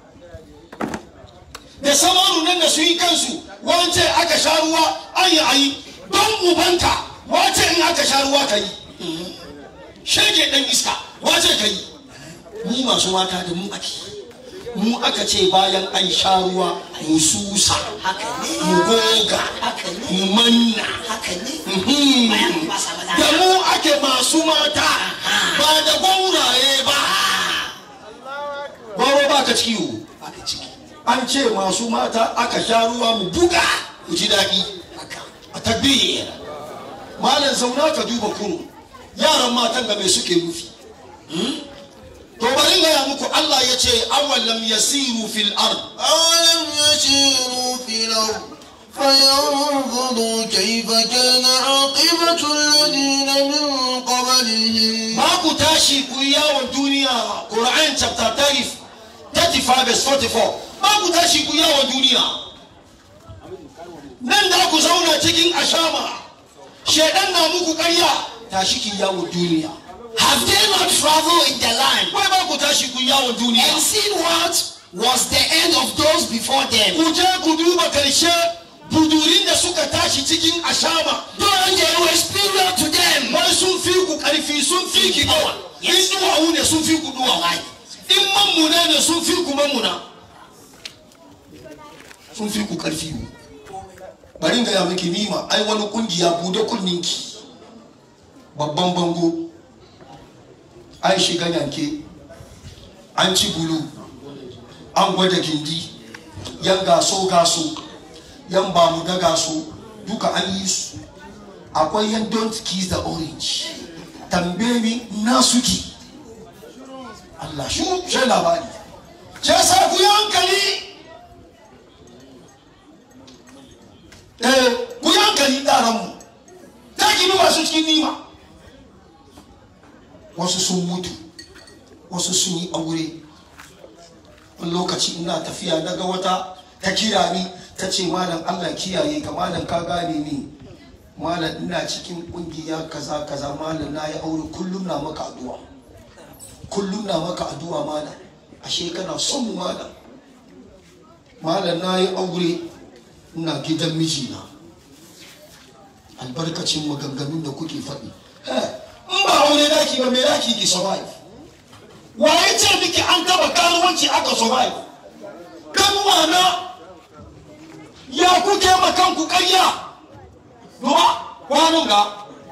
da samanu nan da su yi kansu wance aka sha ruwa an yi ayi don ubanka wace in aka sha ruwa ka yi shege dan iska wace ka yi mu masu mata da mu ake mu aka ce bayan an sha ruwa mu susa haka ne mu goga haka ne mu manna haka ne Mhm. bayan ba sa mata da mu ake masu mata ba da gwauraye ba gwauro ba ka ciki yiwu baka ciki an ce masu mata aka sha ruwa mu buga ku ji daɗi haka a tabbiyar malam zauna ka duba kuro yaran matan ga mai suke nufi to bari gaya muku Allah ya ce awalam yasiru fil ard أولم يسيروا في الأرض فينظروا كيف كان عاقبة الذين من قبلهم ba ku tashi ku yi yawon duniya Quran chapter 30 35 verse 44 ba ku tashi ku yi yawon duniya nan da ku zauna cikin ashama shedan na muku karya tashi ki yawon duniya Have they not traveled in the land wai ba ku tashi ku yi yawon duniya and seen what was the end of those before them? ku je ku duba karshe budurin da suka tashi cikin ashama Though they were superior to them. wai sun fi ku karfi sun fi ki gawa in Yes. duwawu ne sun fi ku duwawa in mammuna ne sun fi ku mammuna sun fi ku karfi ne bari in gaya miki nima ai wani kungiya bude kunninki babban bango an shiga yanke an ci bulu an gwada gindi yan gaso gaso yan bamu da gaso duka an yi su akwai yan don't kiss the orange tambaye mi na suki Allah shi shi labari shi sa ku yi hankali eh ku yi hankali yaran mu ta gibi masu cikin nima wasu sun mutu wasu sun yi aure wani lokaci ina tafiya na ga wata ta kira ni ta ce malam Allah kiyaye ka malam ka gane ni malam ina cikin kungiya kaza kaza malam na yi aure kullum na maka addu'a kullum na maka addu'a malam ashe kana son mu malam malam na yi aure ina gidan mijina albarkacin maganganun da kuke faɗi Eh, in ba aure daki ba me daki ki survive waye ce miki an taba karuwanci aka survive kanuwa na ya kuke makanku karya duba kwanan ga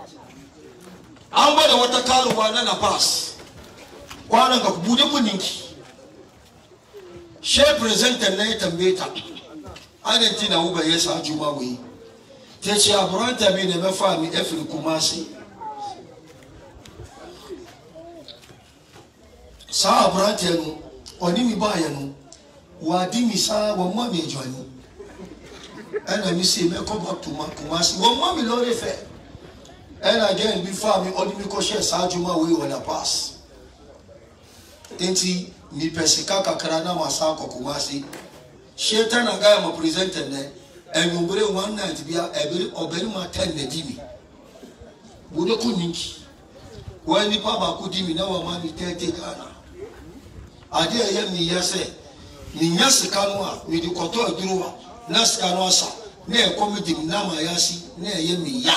an bada wata karuwa na nafas kwanan ga bude kuninki she presentar na ya tambaye ta anan tina uba ya sa juma wai ta ce aburanta mi ne mafa mi efiri kuma sai saa aberanteɛ no ɔne mi baayɛ no wadi mi saa wɔn mma mi adwani ɛna mi se mɛkɔ ba tuma kumasi wɔn mma mi lɔɔre fɛ ɛna gɛn bi fa mi ɔde mi kɔ hyɛ saa adwuma wei wɔ na pass nti mi pɛ sika kakra na ma sa akɔ kumasi hyɛ tɛ na gaya ma presenter nɛ ɛnwombre one night bia ɛbɛri ɔbɛrima ten na di mi bude ko ninki wɔn nipa baako di mi na wɔn ma mi tɛɛte ghana adeɛ a ɛyɛ mi yɛ sɛ mi nya sika no a mi de kɔtɔ aduro a na sika no asa na ɛkɔ mi di mi nam a yasi na ɛyɛ mi ya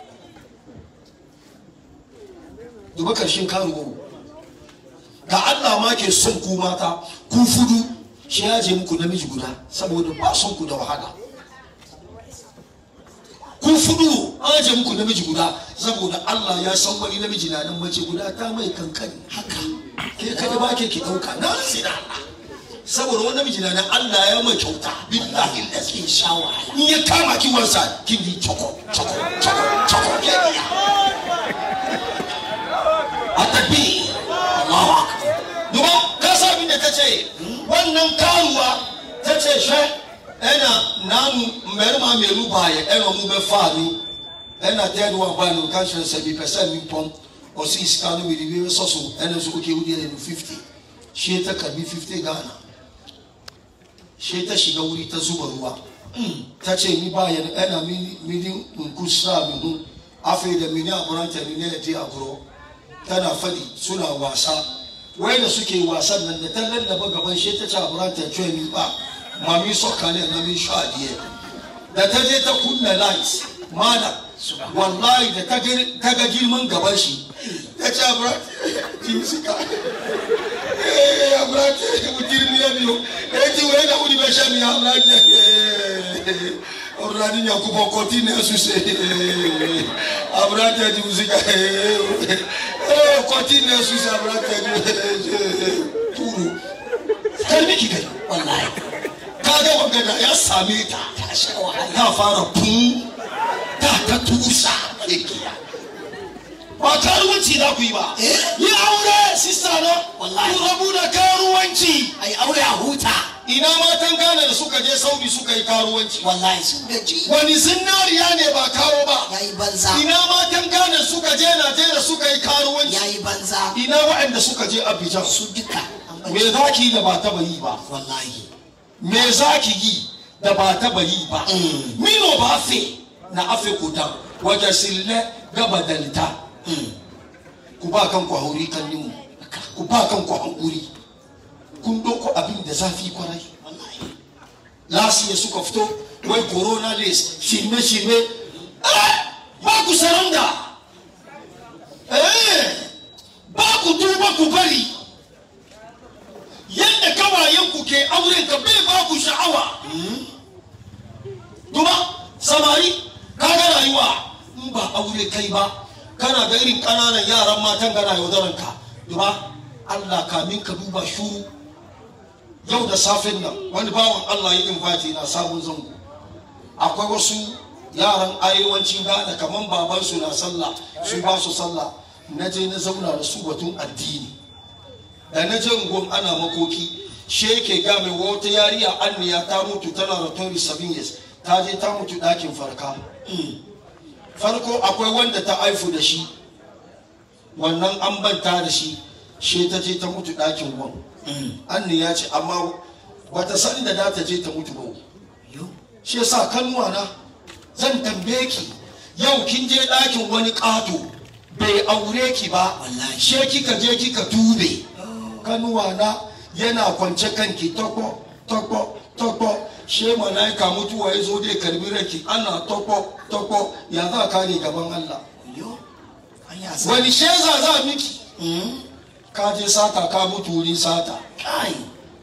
duba karshen karuwa ga Allah ma ke son ku mata ku fudu shi ya je muku namiji guda saboda ba son ku da wahala kun fudu an je muku namiji guda saboda Allah ya san wani namiji na nan mace guda ta mai kankani haka ke kada ba ke ki dauka na sina Allah saboda wani namiji na nan Allah ya mai kyauta billahi da ke shawa in ya kama ki wansa kin di choko choko choko choko ke biya atabi Allahu akbar duba ka sa abin da ta ce wannan karuwa ta ce she ɛna nanu mmarima mmienu baayɛ ɛna ɔmo bɛfa mi ɛna third one baa no ka kyerɛ sɛ mi pɛ sɛ mi pɔm ɔsi sika no mi de bi sɔ so ɛna nso oke wudi ɛna no fifty hyɛ ta ka bi fifty ghana hyɛ ta shiga wuri ta zuba ruwa ta ce ni baayɛ no ɛna mi mi di nku sra mi ho afei da mi ne aberante mi ne ɛdi agorɔ tana faɗi suna wasa wai da suke wasan nan da ta lallaba gaban shi ta ce aberante cewa mi ba mami sɔka ne na mi sɔ adeɛ da ta je ta kunna light mana wallahi da ta ga girman gaban shi ta ce aburati ji sika eh aburati mutirmi ya biyo eh ti wai da wuri bɛ sɛ mi aburati ọ̀rọ̀dì yàn kúbọ̀ kọ́tí ní ẹ̀sùn ṣe aburati ti sika eh kọ́tí ní ẹ̀sùn ṣe aburati ti tuuru kẹ́mi kìkẹ́ wallahi kaga wangada ya same ta ta sha wahala ta fara fu ta ta tusa igiya ba karuwanci za ku yi ba yi aure sista na Wallahi. ku rabu da karuwanci ai aure a huta ina matan Ghana da suka je Saudi suka yi karuwanci wallahi sun gaji wani zinariya ne ba kawo ba yayi banza ina matan Ghana suka je Najeriya suka yi karuwanci yayi banza ina waɗanda suka je Abidjan su duka an me bari za ki yi da ba taba yi ba wallahi me za ki yi da ba taba yi ba Mm. mino ba fe na afe kuta wajen sille gaba dalita ku ba kanku hauri kan nimu ku ba kanku hankuri kun doko abin da zafi kwarai wallahi lasiya suka fito wai corona list shirme shirme eh ba ku saranda eh ba ku duba ku bari yadda kawayen ku ke auren ka bai ba ku sha'awa duba samari kaga rayuwa in ba aure kai ba kana ga irin ƙananan yaran matan gana yaudaran ka duba Allah kamin ka duba shuru yau da safen nan wani bawan Allah ya invite na sabon zango akwai wasu yaran arewacin Ghana kaman babansu na sallah su ba su sallah na je na zauna da su batun addini da na je unguwan ana makoki sheke ga mai wata yariya anniya ta mutu tana da 27 years ta je ta mutu ɗakin farka farko akwai wanda ta haifu da shi wannan an banta da shi she ta je ta mutu ɗakin wan anni ya ce amma bata san da za ta je ta mutu ba yo shi yasa kanuwa na zan tambaye ki yau kin je ɗakin wani ƙato bai aure ki ba Wallahi. she kika je kika tube kanuwa na yana kwance kanki tokpo tokpo tokpo she malaika mutuwa ya zo dai karbi raki ana tokpo tokpo ya za ka ne gaban Allah yo an yi asa wani sheza za miki Mm. ka je sata ka mutu wurin sata kai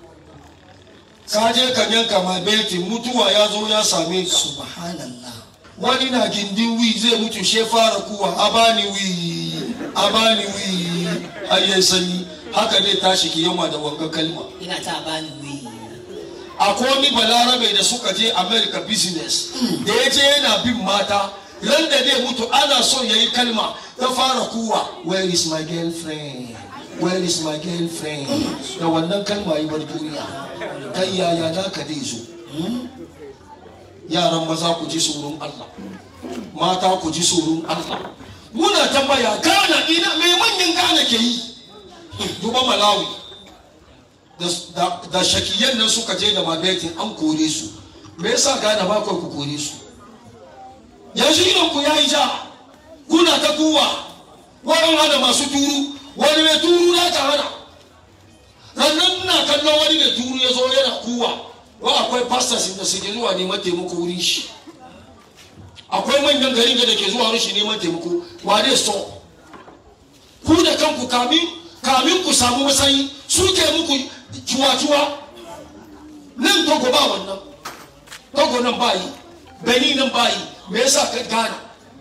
ka je ka yanka ma beti mutuwa ya zo ya same ka subhanallah wani na gindin wi zai mutu she fara kuwa a bani wi a bani wi har yayi sanyi haka dai tashi ki yamma da wanga kalma ina ta bani wi akwai wani balarabe da suka je america business da ya je yana bin mata ran da zai mutu ana so ya yi kalma ta fara kuwa where is my girlfriend where is my girlfriend da wannan kalma yi bar duniya kai yaya naka dai zo yaran maza ku ji tsoron Allah mata ku ji tsoron Allah muna tambaya gana ina mai manyan gana ke yi duba malawi da- da da shakiyan nan suka je da mabetin an kore su me yasa gana ba kawai ku kore su yanzu idon ku yayi ja kuna ta kuwa wani hana masu turu wani mai turu na ta hana rannan ina kallon wani mai turu ya zo yana kuwa wa akwai pastors da suke zuwa neman taimako wurin shi akwai manyan garin da ke zuwa wurin shi neman taimako wa dai so ku da kanku kamin kamin ku samu matsayi suke muku cuwa-cuwa nan togo ba wannan togo nan bayi benin nan bayi me yasa ka gana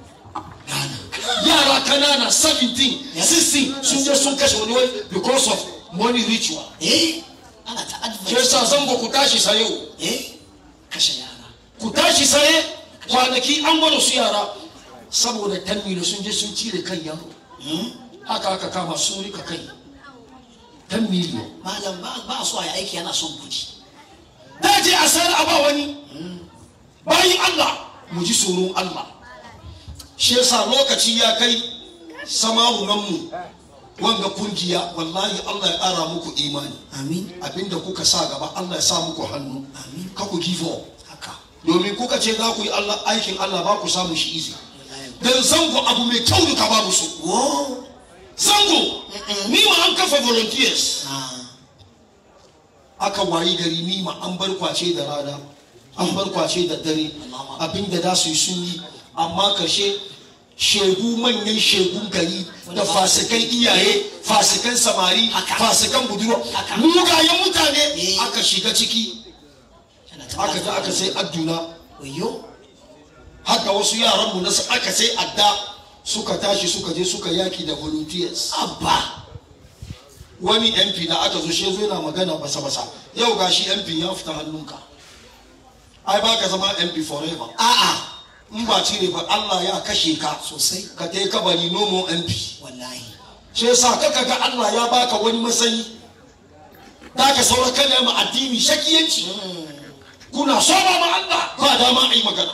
yara kanana 17 16 sun je sun kashe wani wai because of money ritual eh ana ta ke advert sa zango ku tashi sayo eh kashe yara ku tashi saye kwanaki an gwada su yara saboda tanmilo sun je sun cire kan yaro haka aka kama sun rika kai tan miliyon malam ba ba so ya aiki yana son kudi da je a sayar a ba wani bayan Allah mu ji tsoron Allah shi yasa lokaci ya kai samarunan mu wanga kungiya wallahi Allah ya ƙara muku imani amin abinda kuka sa gaba Allah ya sa muku hannu Amin. ka ku give up haka domin kuka ce za ku yi Allah aikin Allah ba ku samu shi izi dan zango abu mai kyau duka babu su wo zango ni ma an kafa volunteers ah aka wayi gari ni ma an bar kwace da rana an bar kwace da dare abinda za su yi sun yi amma karshe shegu manyan shegun gari da fasikan iyaye fasikan samari Haka. fasikan budurwa Haka. mugayen mutane Eh. aka shiga ciki yana ta aka ji aka sai adduna wayo haka wasu yaranmu na aka sai adda suka tashi suka je suka yaki da volunteers abba wani mp da aka zo shi zo yana magana basa basa yau gashi mp ya fita hannunka ai ba ka zama mp forever a'a in ba cire ba allah ya kashe ka sosai ka ta kabari nomo mp wallahi shi yasa kaka ga allah ya baka wani matsayi da ka saura kana ma addini shakiyanci kuna saba ma Allah ba dama a yi magana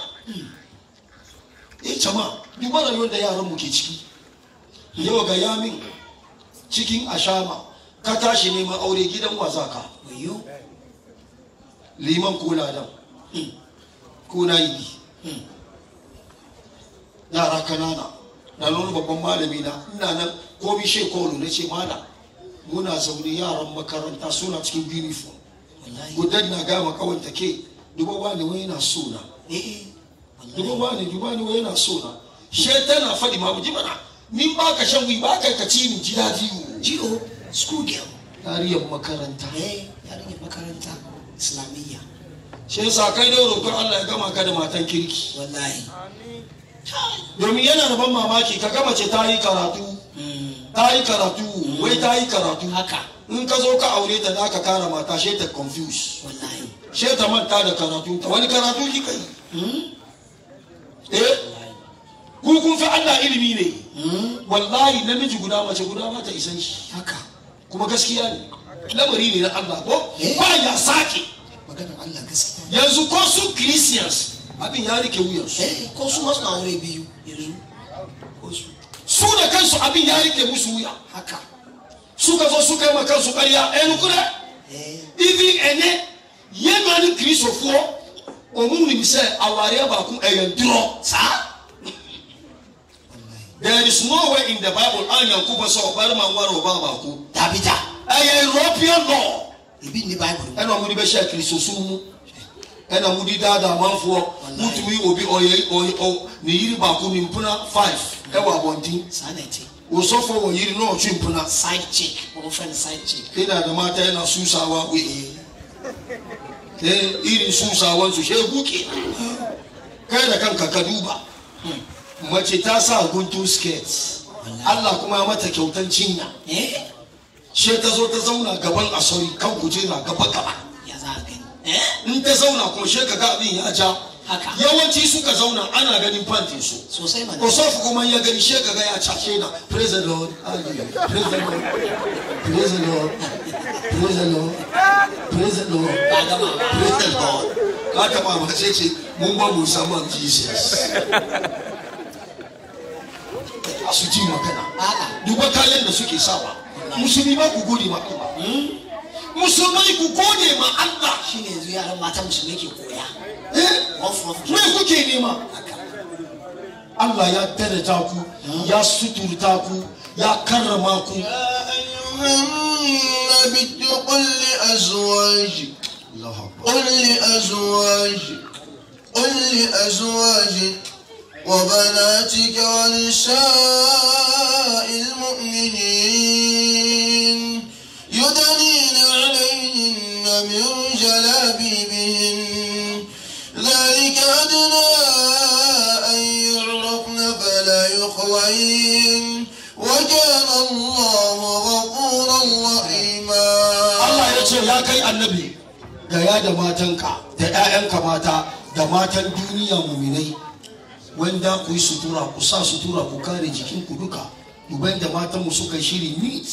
eh jama'a duba rayuwar da yaran mu ke ciki yau ga yamin cikin ashama ka tashi neman aure gidan waza ka wayo liman ko ladan ko na yi yara kanana na nuna babban malami na ina nan komi shekolu na ce mana muna zaune yaran makaranta suna cikin uniform wallahi gudan na gama kawanta ke duba wani wani na so na eh duba wani duba wani wani na so na she tana faɗi ma ji mana ni ba ka shan wi ba ka ka ci ni ji daji jiro school girl tariyar makaranta eh yarinyar makaranta islamiyya shi yasa kai dai roƙon Allah ya gama ka da matan kirki wallahi domin yana da ban mamaki ka gama ce ta yi karatu ta yi karatu wai ta yi karatu haka in ka zo ka aure ta da ka kara mata she ta confuse wallahi she ta manta da karatu ta wani karatu ki kai eh ku kun fi Allah ilimi ne wallahi namiji guda mace guda ma ta isan shi haka kuma gaskiya ne lamari ne na Allah ko Eh. ba ya sake maganar Allah gaskiya yanzu ko su Christians abin ya rike wuyansu eh ko su masu na aure biyu yanzu ko su su da kansu abin ya rike musu wuya haka suka zo suka yi ma kansu ƙarya ɛnu kurɛ eh ivi ɛnɛ yɛnua ni kirisofoɔ ɔmu nim sɛ awareɛ baako ɛyɛ durɔ saa there is nowhere in the bible a nyankopɔn sɛ ɔbarima nware ɔbaa baako dabida ɛyɛ european law ebi ni bible mu ɛna ɔmo de bɛhyɛ kirisosum mu ɛna ɔmo de daadaa amanfoɔ wotumi obi ɔyɛ ɔyɛ ɔ ne yiri baako ne mpona five ɛwɔ abɔnten saa na ɛte osɔfo wɔ yiri na ɔtwe mpona side chick wɔn fɛ no side chick ina da mata yana susawa wai eh irin susawan su shegu ke kai da kanka ka duba mace ta sa guntun skirt Allah kuma ya mata kyautan cinya eh she ta zo ta zauna gaban asori kan kujera gaba gaba ya za a gani eh in ta zauna kuma she ka ga abin ya ja Haka. yawanci suka zauna ana ganin pantin su sosai mana osofu kuma ya gani she ka ga ya cashe na praise the lord hallelujah praise the lord praise the lord praise the lord praise the lord ba gama ba praise the lord ka taba ma sai ce mun ba mu samu jesus su ji magana a'a duba kayan da suke sawa musulmi ba ku gode ma Allah musulmai ku gode ma Allah shine yanzu yaran mata musulmai ke koya eh off off me kuke nema haka Allah ya daraja ku ya suturta ku ya karrama ku يا أيها النبي قل لأزواجك Allah akbar قل لأزواجك قل لأزواجك وبناتك ونساء المؤمنين يدنين عليهن من جلابيبهن ذلك أدنى أن يعرفن فلا يخوين وكان الله غفورا رحيما Allah ya ce ya kai annabi da ya da matanka da 'ya'yanka mata da matan duniya muminai wanda ku yi sutura ku sa sutura ku kare jikinku duka duban da matanmu suka yi shiri neat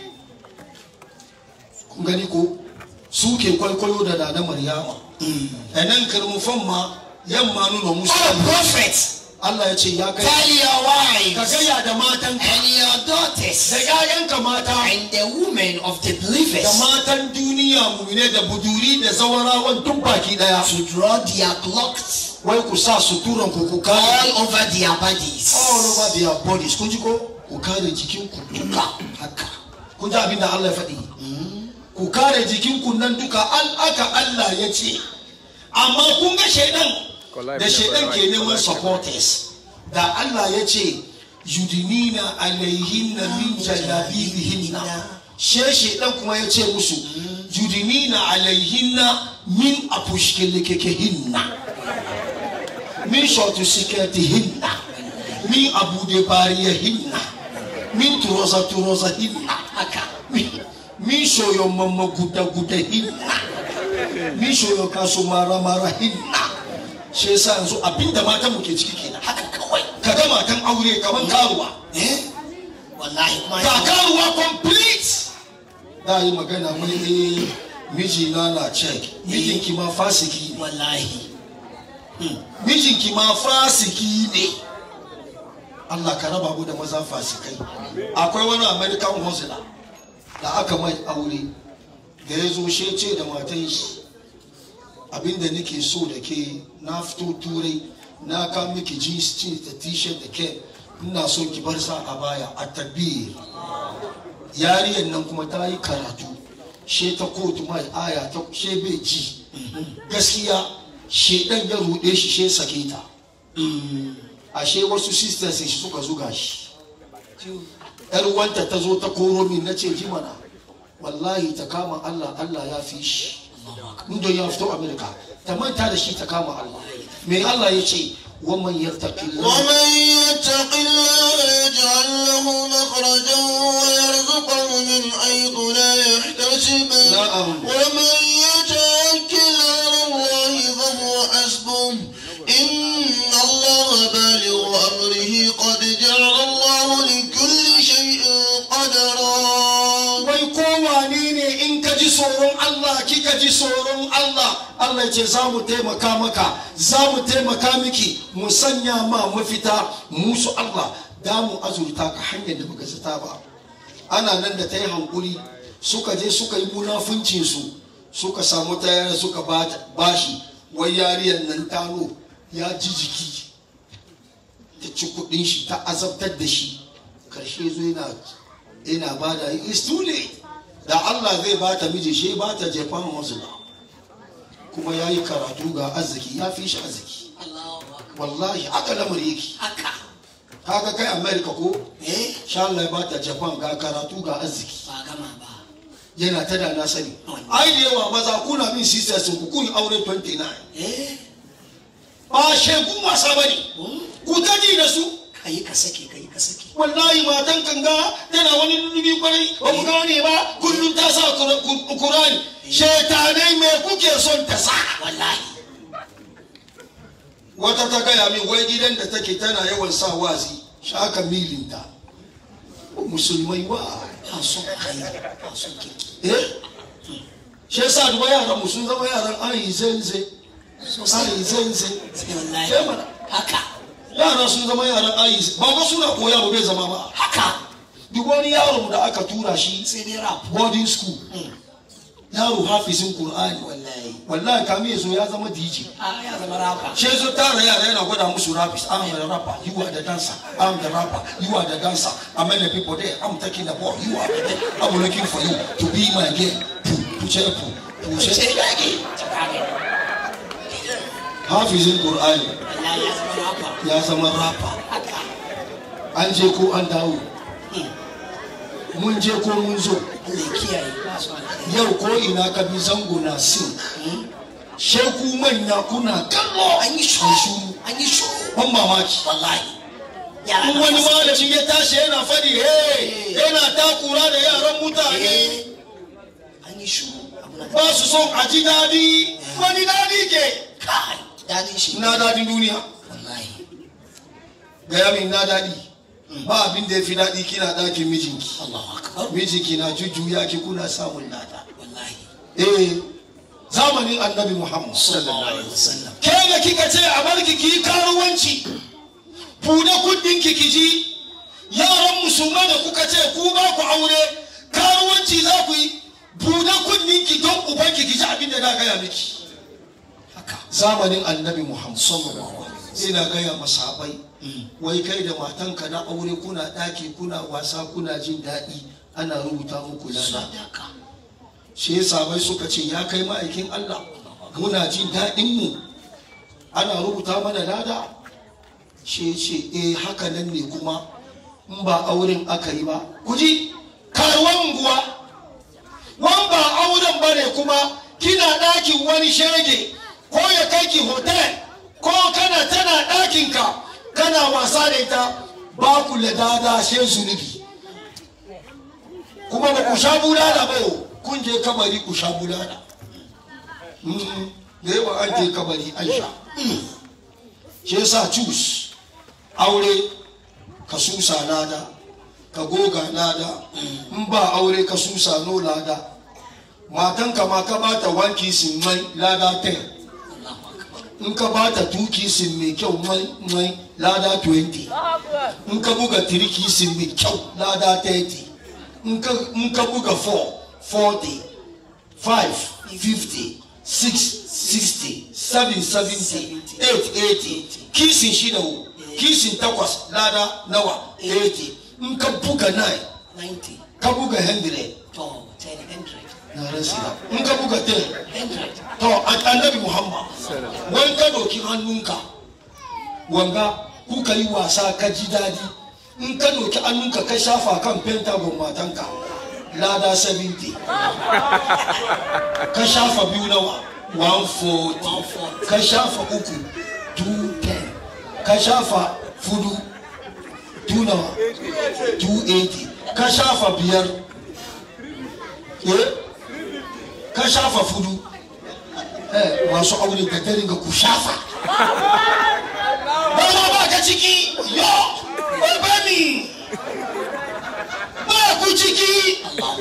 kun gani ko su ke kwaikwayo da nana maryama a nan karmufan ma yamma nuna musu all prophets Allah ya ce ya kai tell your ka wives gaya da matanka and your da daughters 'ya'yanka mata and the women of the da believers matan duniya mumine da buduri da zawarawan tun baki daya to draw their clocks wai ku sa suturan ku ku kare all over their bodies all over their bodies kun ji ko ku kare jikin ku duka haka kun ji abin da Allah ya faɗi ku kare jikin ku nan duka al aka Allah ya ce amma kun ga shaidan da shaidan ke neman supporters da Allah ya ce yudinina alaihinna min jalabibihinna she shaidan kuma ya ce musu yudinina alaihinna min apushkelekekehinna min shortu siketihinna min abude bariyahinna min turoza turozahinna haka min- min shoyo mamma guda guda hinna min shoyo kaso mara mara hinna shi yasa yanzu abinda matan mu ke ciki kenan haka kawai ka ga matan aure kaman karuwa eh wallahi kuma ga karuwa complete da yi magana wani eh mijina na check mijinki ma fasiki ne wallahi mijinki ma fasiki ne Allah ka raba mu da maza fasikai akwai wani American hustler da aka mai aure da ya zo shi ce da matan shi abinda nake so da ke na fito turai na ka miki jeans jeans da t-shirt da ke ina son ki bar sa a baya a tabbir yariyar nan kuma ta yi karatu she ta kotu mai aya ta she bai ji gaskiya shedan ya ruɗe shi she sake ta ashe wasu sisters shi suka zuga shi yar wanta ta zo ta koro min na ce ji mana wallahi ta kama Allah Allah ya fi shi inda ya fito Amerika ta manta da shi ta kama Allah me Allah ya ce waman yattaqi ومن يتق الله يجعل له مخرجا ويرزقه من حيث لا يحتسب نعم. ومن يتوكل على الله فهو حسبه إن الله بالغ أمره قد جعل الله لكل شيء قدرا wai kowane ne in ka ji tsoron Allah kika ji tsoron Allah Allah ce za mu taimaka maka za mu taimaka miki mu sanya ma mafita musu Allah da mu azurta ka hanyar da baka zata ba ana nan da ta yi hankuri suka je suka yi munafuncin su suka samu tayar suka ba- bashi wai yariyar nan tano ya ji jiki ta ci kudin shi ta azabtar da shi karshe zo yana yana ba da it's too late da Allah zai ba ta miji shi ba ta Japan Muslim kuma ya yi karatu ga arziki ya fi shi arziki Allahu akbar wallahi haka lamari yake haka kaga kai America ko eh sha Allah ya ba ta Japan ga karatu ga arziki ba gama ba yana ta da na sani ai da yawa maza kuna min sisters ku kun yi aure 29 eh ba shegu wasa bane ku taji da su kai ka sake kai ka sake wallahi matan kanga tana wani lullubi kwarai ba mu gane ba kullum ta sa Qur- Qur- Qur'ani shetanai me kuke son ta sa wallahi wata ta gaya min wai gidan da take tana yawan sa wazi shaka milinta musulmai wa ba son kai ba son kirki eh shi yasa duba yaran mu sun zama yaran ayi zenze ayi zenze sai wallahi Eh, mana. haka yara sun zama yaran ayi ba ba suna koya ba bai zama ba haka duk wani yaro da aka tura shi sai dai rap boarding school yaro hafizin qur'ani wallahi wallahi kami yazo ya zama dj a ya zama rapa shi yazo tara yara yana gwada musu rapist i'm the rapper you are the dancer i'm the rapper you are the dancer i'm many people there i'm taking the ball you are the there i'm looking for you to be my girl puce pu puce sai yaki tsakani hafizin qur'ani wallahi ya zama rapa ya zama rapper haka an je ko an dawo mun je ko mun zo Allah ya kiyaye ba su alkhairi yau ko ina ka bi zango na sin sheku manya kuna kallo an yi shuru shuru an yi shuru ban mamaki wallahi yara in na wani fasa- malami ya tashi yana fadi hey yana takura da yaran mutane Eh, an yi shuru abu na ba su son a ji dadi wani dadi ke kai dadin shi na dadin duniya wallahi gaya min na dadi ba abin da ya fi daɗi kina ɗakin mijinki Allahu akbar mijinki na jujjuya ki kuna samun lada wallahi eh zamanin annabi muhammad sallallahu alaihi wasallam ke da kika ce a barki ki yi karuwanci bude kudin ki ji yaran musulmai da kuka ce ku ba ku aure karuwanci za ku yi bude kudin ki don uban ki ji abin da na gaya miki haka zamanin annabi muhammad sallallahu alaihi wasallam ina gaya masahabai wai kai da matanka na aure kuna daki kuna wasa kuna jin daɗi ana rubuta muku lada sadaka shi sahabai suka ce ya kai ma'aikin Allah muna jin daɗin mu ana rubuta mana lada shi ce eh haka nan ne kuma in ba auren aka yi ba ku ji karuwan unguwa wan ba auren ba ne kuma kina ɗakin wani shege ko ya kai ki hotel ko kana tana ɗakinka kana wasa da ita ba ku da dada she zunubi kuma ba ku sha bulala ba yau kun je kabari ku sha bulala Mm, da yawa an je kabari an sha shi yasa cus aure ka susa lada ka goga lada in ba aure ka susa no lada matanka ma ka bata wanki sin mai lada 10 in ka bata tuki sin mai kyau mai mai lada 20 in ka buga tiriki sin mai kyau lada 30 in ka in ka buga 4 40 5 50 6 60 7 70 8 80 kisin shida wo kisin takwas lada nawa 80 in ka buga 9 90 ka buga 100 to 10 100 na rasa in ka buga 10 100 to a- annabi muhammad wani ka doki hannunka wanga kuka yi wasa ka ji daɗi in ka doki hannunka ka shafa kan pentagon matanka lada 70 ka shafa biyu nawa 140 ka shafa uku 210 ka shafa fudu 2 nawa 280 ka shafa biyar eh ka shafa fudu eh masu aure da dare ga ku shafa ba ma ba ka ciki yo ba ni ba ku ciki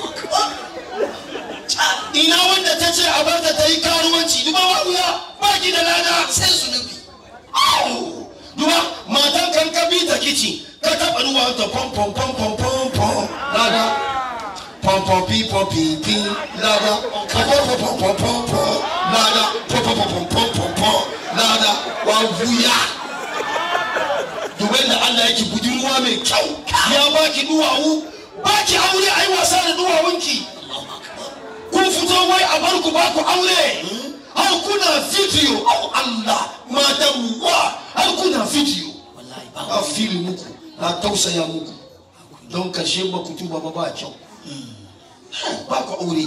ina wanda ta ce a barta ta yi karuwanci duba wa wuya ba ki da lada sai zunubi Au! duba matan kan ka bi ta kici ka taɓa ruwa ta pom pom pom pom pom pom lada pom pom pi pom pi pi lada ka pom pom pom pom pom pom lada pom pom pom pom pom pom pom lada wa wuya dubai da Allah yake budurwa mai kyau ya baki duwawu baki aure ai wasa da duwawunki kun fito wai a bar ku ba ku aure har kuna video au Allah matan mu wa har kuna video wallahi ba a fili muku na tausaya muku don karshe ba ku tuba ba ba kyau ba ku aure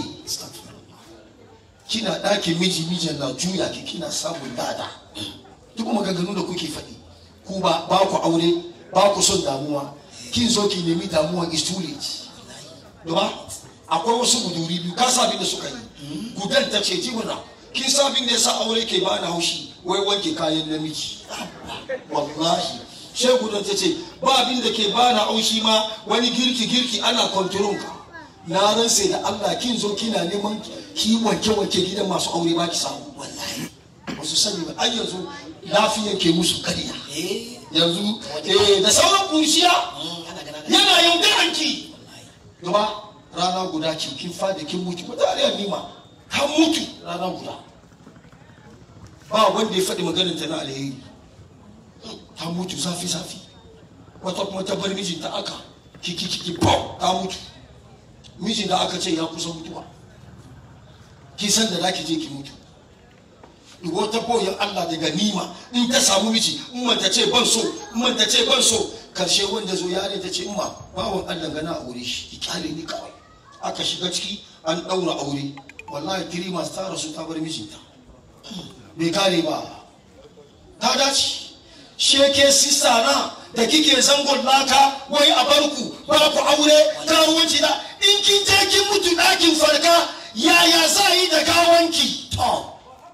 kina ɗakin miji mijin na juya ki kina samun dada duk maganganu da kuke faɗi ku ba ba ku aure ba ku son damuwa kin zo ki nemi damuwa is too late duba akwai wasu guduri biyu ka sabin da suka yi gudan ta ce jimina kin sabin da ya sa aure ke bani haushi wai wanke kayan namiji wallahi sai gudan ta ce ba abin da ke bani haushi ma wani girki girki ana kontrol ka na ransa da Allah kin zo kina neman ki wanke wanke gidan masu aure ba ki samu wallahi wasu sani ba ai yanzu lafiyan ke musu kariya eh yanzu eh da sauran kurshiya mm, ana gana yana yaudaran ki wallahi gaba rana guda ki kin fadi kin mutu ba tare da nima kan mutu rana guda ba wanda ya faɗi maganin ta na alheri ta mutu zafi zafi wata kuma ta bar mijinta aka kiki kiki bau ta mutu mijin da aka ce ya kusa mutuwa ki san da zaki je ki mutu wata boyan Allah daga nima in ta samu miji in man ta ce ban so in man ta ce ban so karshe wanda zo yare ta ce imma bawan Allah gana aure shi ki kyale ni kawai aka shiga ciki an daura aure wallahi tiri masu ta rasu ta bar mijinta bai kare ba ta dace sheke sista na da kike zangon laka wai a barku ba ku aure karuwanci da in kin je kin mutu ɗakin farka yaya za yi da gawanki to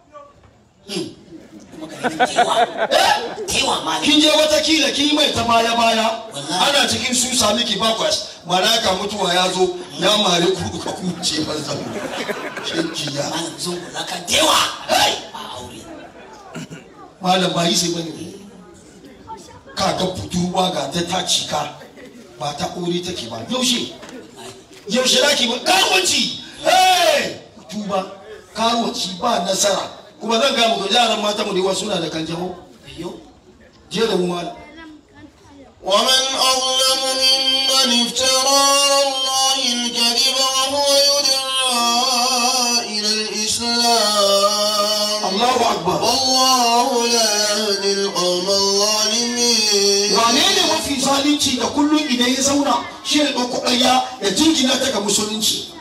kuma ka yi kewa eh kewa ma ne kin je watakila kin yi mai ta baya baya Wallahi. ana cikin su sami ki bakwas malaka mutuwa ya zo ya mare ku ka kuce banza shekiya malam zan kula ka dewa Hey! a aure malam ba yi sai bane ka ga budurwa ga ta ta cika ba ta aure take ba yaushe yaushe da ki ba karuwanci eh tuba karuwanci ba nasara kuma zan ga muku yaran mata mu da yawa suna da kanjamau yo je da mu malam ومن أظلم ممن افترى على الله الكذب وهو يدعى إلى الإسلام Allahu akbar والله لا يهدي القوم الظالمين wane ne mafi zalunci da kullum idan ya zauna shi ne ɗauko ɗaya ya jingina ta ga musulunci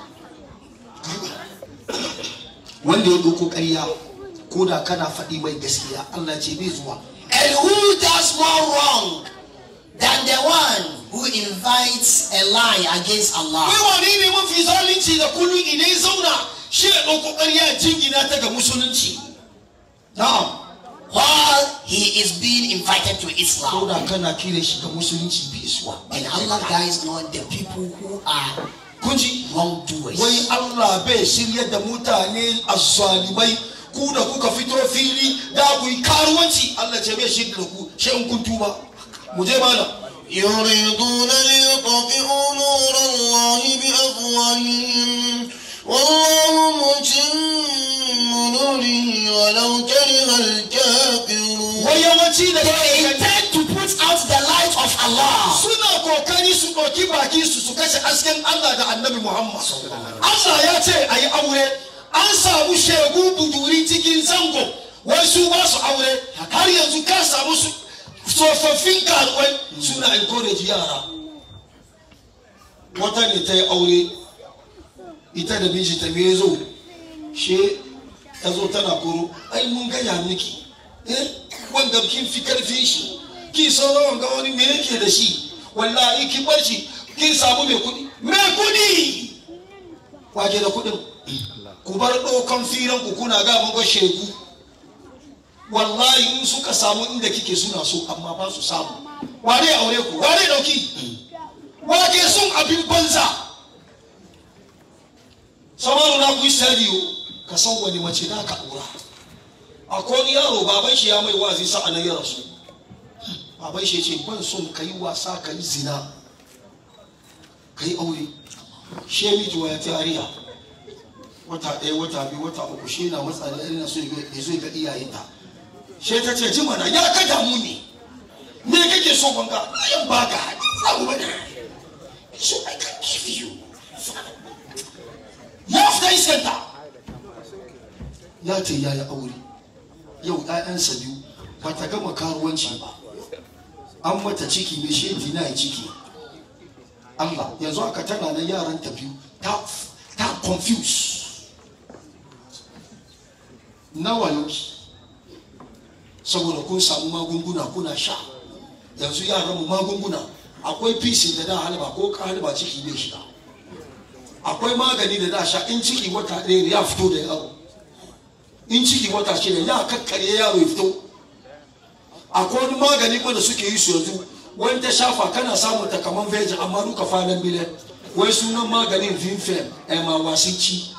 wanda ya ɗauko ƙarya ko da kana faɗi mai gaskiya Allah ce bai zuwa and who does more wrong than the one who invites a lie against Allah wai wane ne mafi zalunci da kullum idan ya zauna shi ne ɗauko ƙarya ya jingina ta ga musulunci na'am while he is being invited to ko Islam. da kana kire shi ga musulunci bai zuwa And Allah guides not the people who are kunji wrongdoers. wai Allah bai shirya da mutane azzalimai ku da kuka fito fili da ku yi karuwanci Allah ce bai shirya da ku shi in kun tuba mu je mana يريدون ليطفئوا نور الله بأفواههم والله متم نوره ولو كره الكافرون wai yawanci da They kai intend to put out the light of Allah. suna kokari su ɗauki baki su su kashe hasken Allah da annabi Muhammad Allah ya ce a yi aure an samu shegu buduri cikin zango wai su ba su aure har yanzu ka samu su tsofaffin karuwai suna encourage yara wata ne ta yi aure ita da miji ta me zo she ta zo tana koro ai mun gaya miki eh wanga kin fi karfin shi ki sauran wanga wani me yake da shi wallahi ki bar shi kin samu mai kudi mai kudi waje da kudin ku bar ɗaukan firan ku kuna ga mun ga shegu wallahi in suka samu inda kike suna so amma ba su samu ware aure ku ware dauki wake sun abin banza samaru na ku yi sadiyo ka san wani mace na ka aura akwai wani yaro baban shi ya mai wazi sa'a na ya rasu baban shi ya ce ban son ka yi wasa ka yi zina ka yi aure she miji ya tariya wata ɗaya wata biyu wata uku she na matsa da irin so ya zo ga iyayenta she ta ce ji mana ya ka damu ne me kake so banka ayan baka abu bane so i can give you ya fita iskanta ya ce ya yi aure yau ‘ya'yansa biyu ba ta gama karuwanci ba an mata ciki mai shedi na yi ciki Allah yanzu aka tana na yaran ta biyu ta ta confuse nawa yauki saboda kun samu magunguna kuna sha yanzu yaran mu magunguna akwai fisin da da halba ko ka halba ciki bai shiga akwai magani da da sha in ciki wata ɗaya ya fito da yaro in ciki wata shida ya kakkarye yaro ya fito akwai wani magani ko da suke yi su yanzu wani ta shafa kana samun ta kaman veji amma duka falon bile wai sunan maganin vinfem ema wasici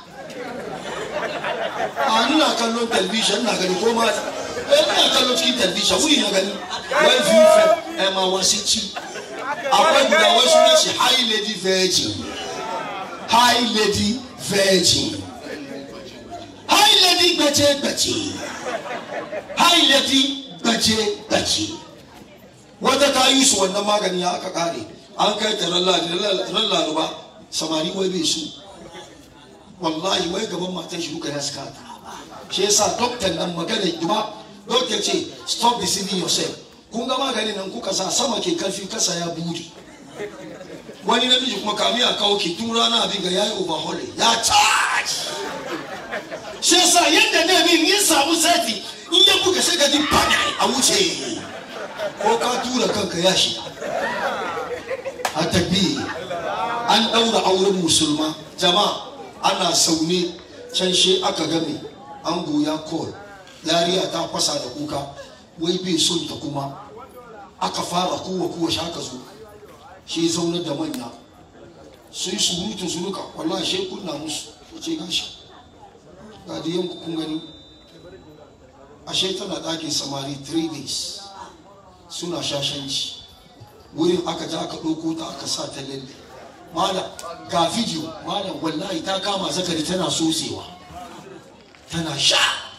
a nuna kallon talbishin na gani ko mata eh ina kallon cikin talbishin wuri na gani wai vinfem ema wasici akwai guda wai sunan shi high lady virgin high lady virgin high lady gbace-gbace high lady gbace-gbace wata ta yi su wannan magani ya aka kare an kai ta ran laluba samari wai bai su wallahi wai gaban matan shi duka ya suka ta shi yasa doktor nan magana jima doktor ce stop deceiving yourself kun ga maganin nan kuka sa sama ke karfi kasa ya buri wani namiji kuma kami a kawo ki tun rana abin ga yayi overhaul ya charge shi yasa yadda ne min yin samu sati in ya buga sai ka ji bana a wuce ko ka tura kanka ya shiga a tafi an ɗaura auren musulma jama'a ana saune can she aka game an goya kol yariya ta fasa da kuka wai bai son ta kuma aka fara kowa kowa shi aka zo shi zaunar da manya sun yi surutu suruka wallahi shi kunna musu ya ce gashi ga da yanku kun gani ashe tana ɗakin samari 3 days suna shashanci wurin aka ja aka ɗauko ta aka sa ta lalle malam ga video malam wallahi ta kama zakari tana sosewa tana sha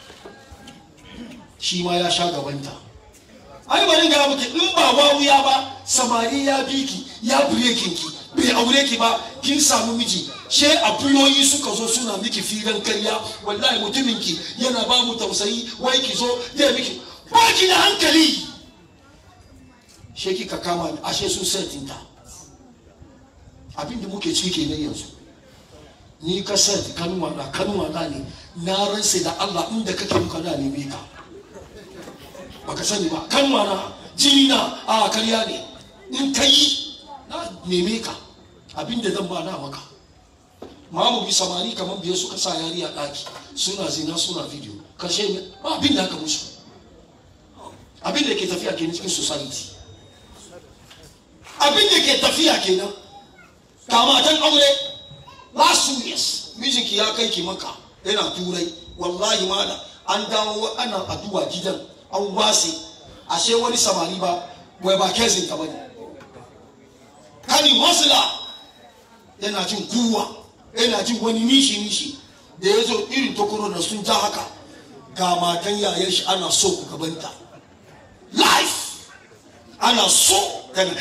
shi ma ya sha gabanta ai bari ga maka in ba wawuya ba samari ya bi ki ya breaking ki bai aure ki ba kin samu miji she abuloyi suka zo suna miki firan karya wallahi mutumin ki yana ba mu tausayi wai ki zo ya miki ba ki da hankali she kika kama ashe sun setinta abinda muke ciki kenan yanzu ni ka set kanuwa na kanuwa na ne na ransa da Allah inda kake muka na neme ka baka sani ba kanuwa na jini na a karya ne in ka yi na neme ka abinda zan ba na maka mamu bi samari kamar biyar suka sa yari a ɗaki suna zina suna video karshe ba abin da aka musu abin da ke tafiya kenan cikin society abin da ke tafiya kenan kamatan aure last two years mijinki ya kai ki maka yana turai wallahi mala an dawo ana addu'a gidan an wase ashe wani samari ba wai ba kezin ka bane kani masla yana jin kuwa yana jin wani nishi nishi da ya zo irin tokoro na sun ja haka ga matan yayan shi ana so ku gabanta life ana so tana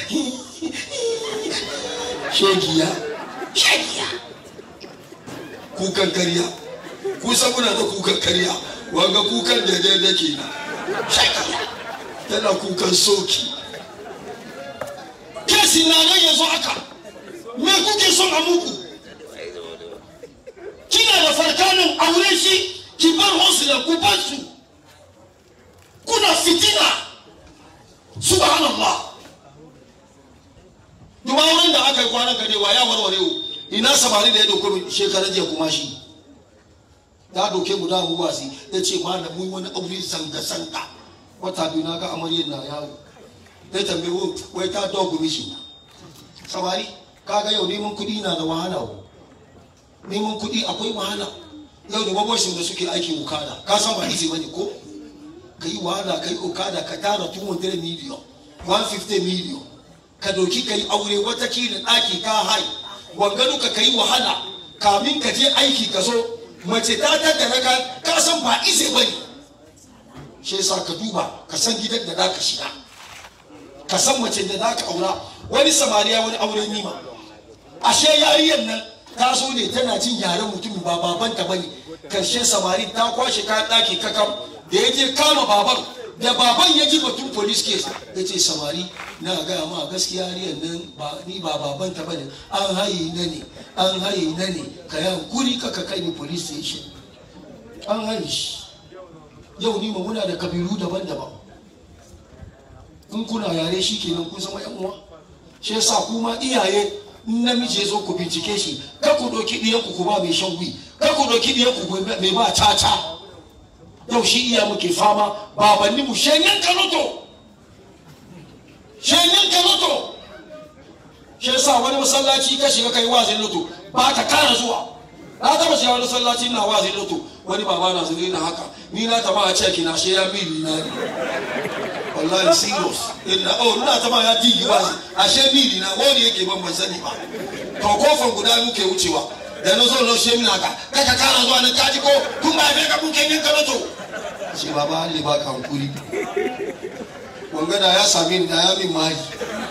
shegiya shegiya kukan karya kusan muna da kukan karya wanga kukan da daidai ke na shegiya tana kukan soki kesi na nan yanzu haka me kuke son a muku kina da farkanin aure shi ki bar hosila ku bar su kuna fitina subhanallah duba wurin da aka yi kwanan ka ne wa ya warware wo ina samari da ya dauko min shekaran jiya kuma shi ya doke mu da mu wasi ya ce ma da mun wani aure zanga zanga wata biyu na ga amaryar na yawo ya tambaye wo wai ta dogo mishi samari kaga yau neman kuɗi na da wahala wo neman kuɗi akwai wahala yau da baboshin da suke aikin ukada ka san ba easy bane ko ka yi wahala ka yi ukada ka tara 200 miliyon 150 miliyon ka doki ka yi aure watakila ɗaki ka hai wanga duka ka yi wahala kamin ka je aiki ka zo mace ta tattara ka ka san ba easy bane shi yasa ka duba ka san gidan da za ka shiga ka san mace da za ka aura wani samariya wani aure nima ashe yariyar nan ta so ne tana jin yaren mutum ba babanta bane karshen samari ta kwashe kayan ɗaki kakam da ya je kama baban da baban ya ji batun police case ya ce samari na gaya ma gaskiya yariyar nan ba ni ba babanta bane an haye na ne an haye na ne ka yi hankuri ka ka kai ni police station an haye shi yau ni ma muna da kabilu daban-daban in kuna yare shi kenan kun zama yan uwa shi yasa kuma iyaye in namiji ya zo ku bincike shi ka ku doki ɗiyan ku ba mai shan wi ka ku doki ɗiyan ku mai ba caca yau shi iya muke fama babanni mu shenyen kanoto shenyen kanoto shi yasa wani masallaci ka shiga kai wazin loto ba ka kara zuwa na taba shiga wani masallaci na wazin loto wani baba na zuri na haka ni na taba a ceki na shi ya mili na ne wallahi serious inna oh ina taba ya digi wazi ashe mili na wani yake ban ban sani ba to kofar guda muke wucewa da na zo na shi mina ka kai ka kara zuwa na kaji ko tun ba kai ka buke yin kanoto shi baba Allah ba ka hankuri wanga da ya same ni da ya min mari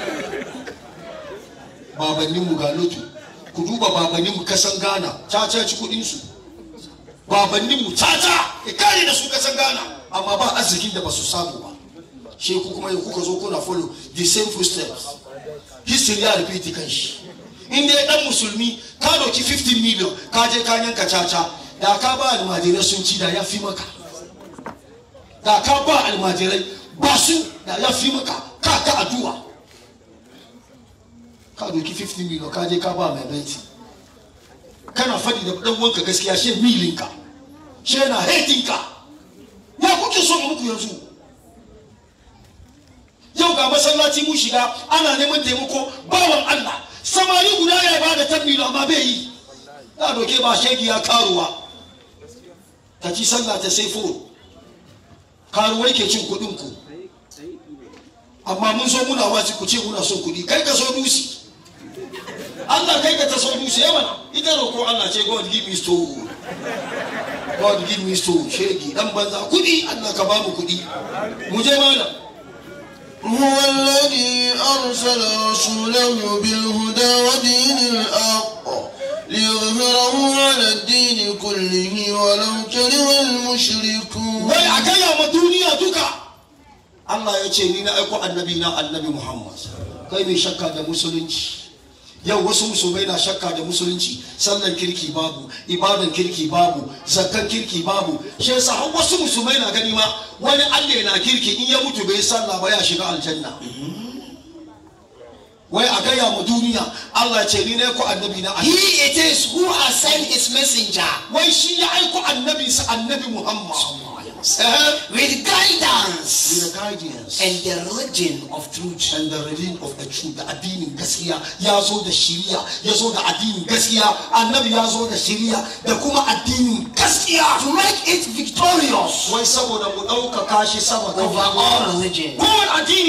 babannin mu ga lotu ku duba babannin mu kasan Ghana caca ci kudin su babannin mu caca ya kare da su kasan Ghana amma ba arzikin da ba su samu ba shi ku kuma kuka zo kuna follow the same footsteps history ya repeat kan shi in dai dan musulmi ka doki 15 million ka je ka yanka caca da ka ba almajirai sun ci da ya fi maka da ka ba almajirai ba su da ya fi maka ka ta addu'a ka doki 15 million ka je ka ba mai baiti kana fadi da dan wanka gaskiya shi milinka shi na hatinka ya kuke so muku yanzu yau ga masallaci mu shiga ana neman taimako bawan Allah samari guda ya ba da tabbilo amma bai yi na doke ba shegi ya karuwa ta ci sallah ta sai fo karuwai ke cin kuɗin ku amma mun so muna wasu ku ce muna son kuɗi kai ka so dusi Allah kai ka ta so dusi yawa ita roko Allah ce God give me store God give me store shegi dan banza kuɗi Allah ka ba mu kuɗi mu je malam هو الذي أرسل رسوله بالهدى ودين الحق ليظهره على الدين كله ولو كره المشركون wai a gaya ma duniya duka Allah ya ce ni na aiko annabi na annabi Muhammad kai mai shakka da musulunci yau wasu musulmai na shakka da musulunci sallan kirki babu ibadan kirki babu zakkan kirki babu shi yasa har wasu musulmai na gani ma wani Allah na kirki in ya mutu bai sallah ba ya shiga aljanna wai a gaya ma duniya Allah ce ni na aiko annabi na He it is who has sent his messenger. wai shi ya aiko annabinsa annabi Muhammad guidance. Uh-huh. With guidance with the guidance and the religion of truth. and the religion of the truth da addinin gaskiya ya zo da shiriya ya zo da addinin gaskiya annabi ya zo da shiriya da kuma addinin gaskiya To make it victorious wai saboda mu ɗaukaka shi sama kan over all religion. kowane addini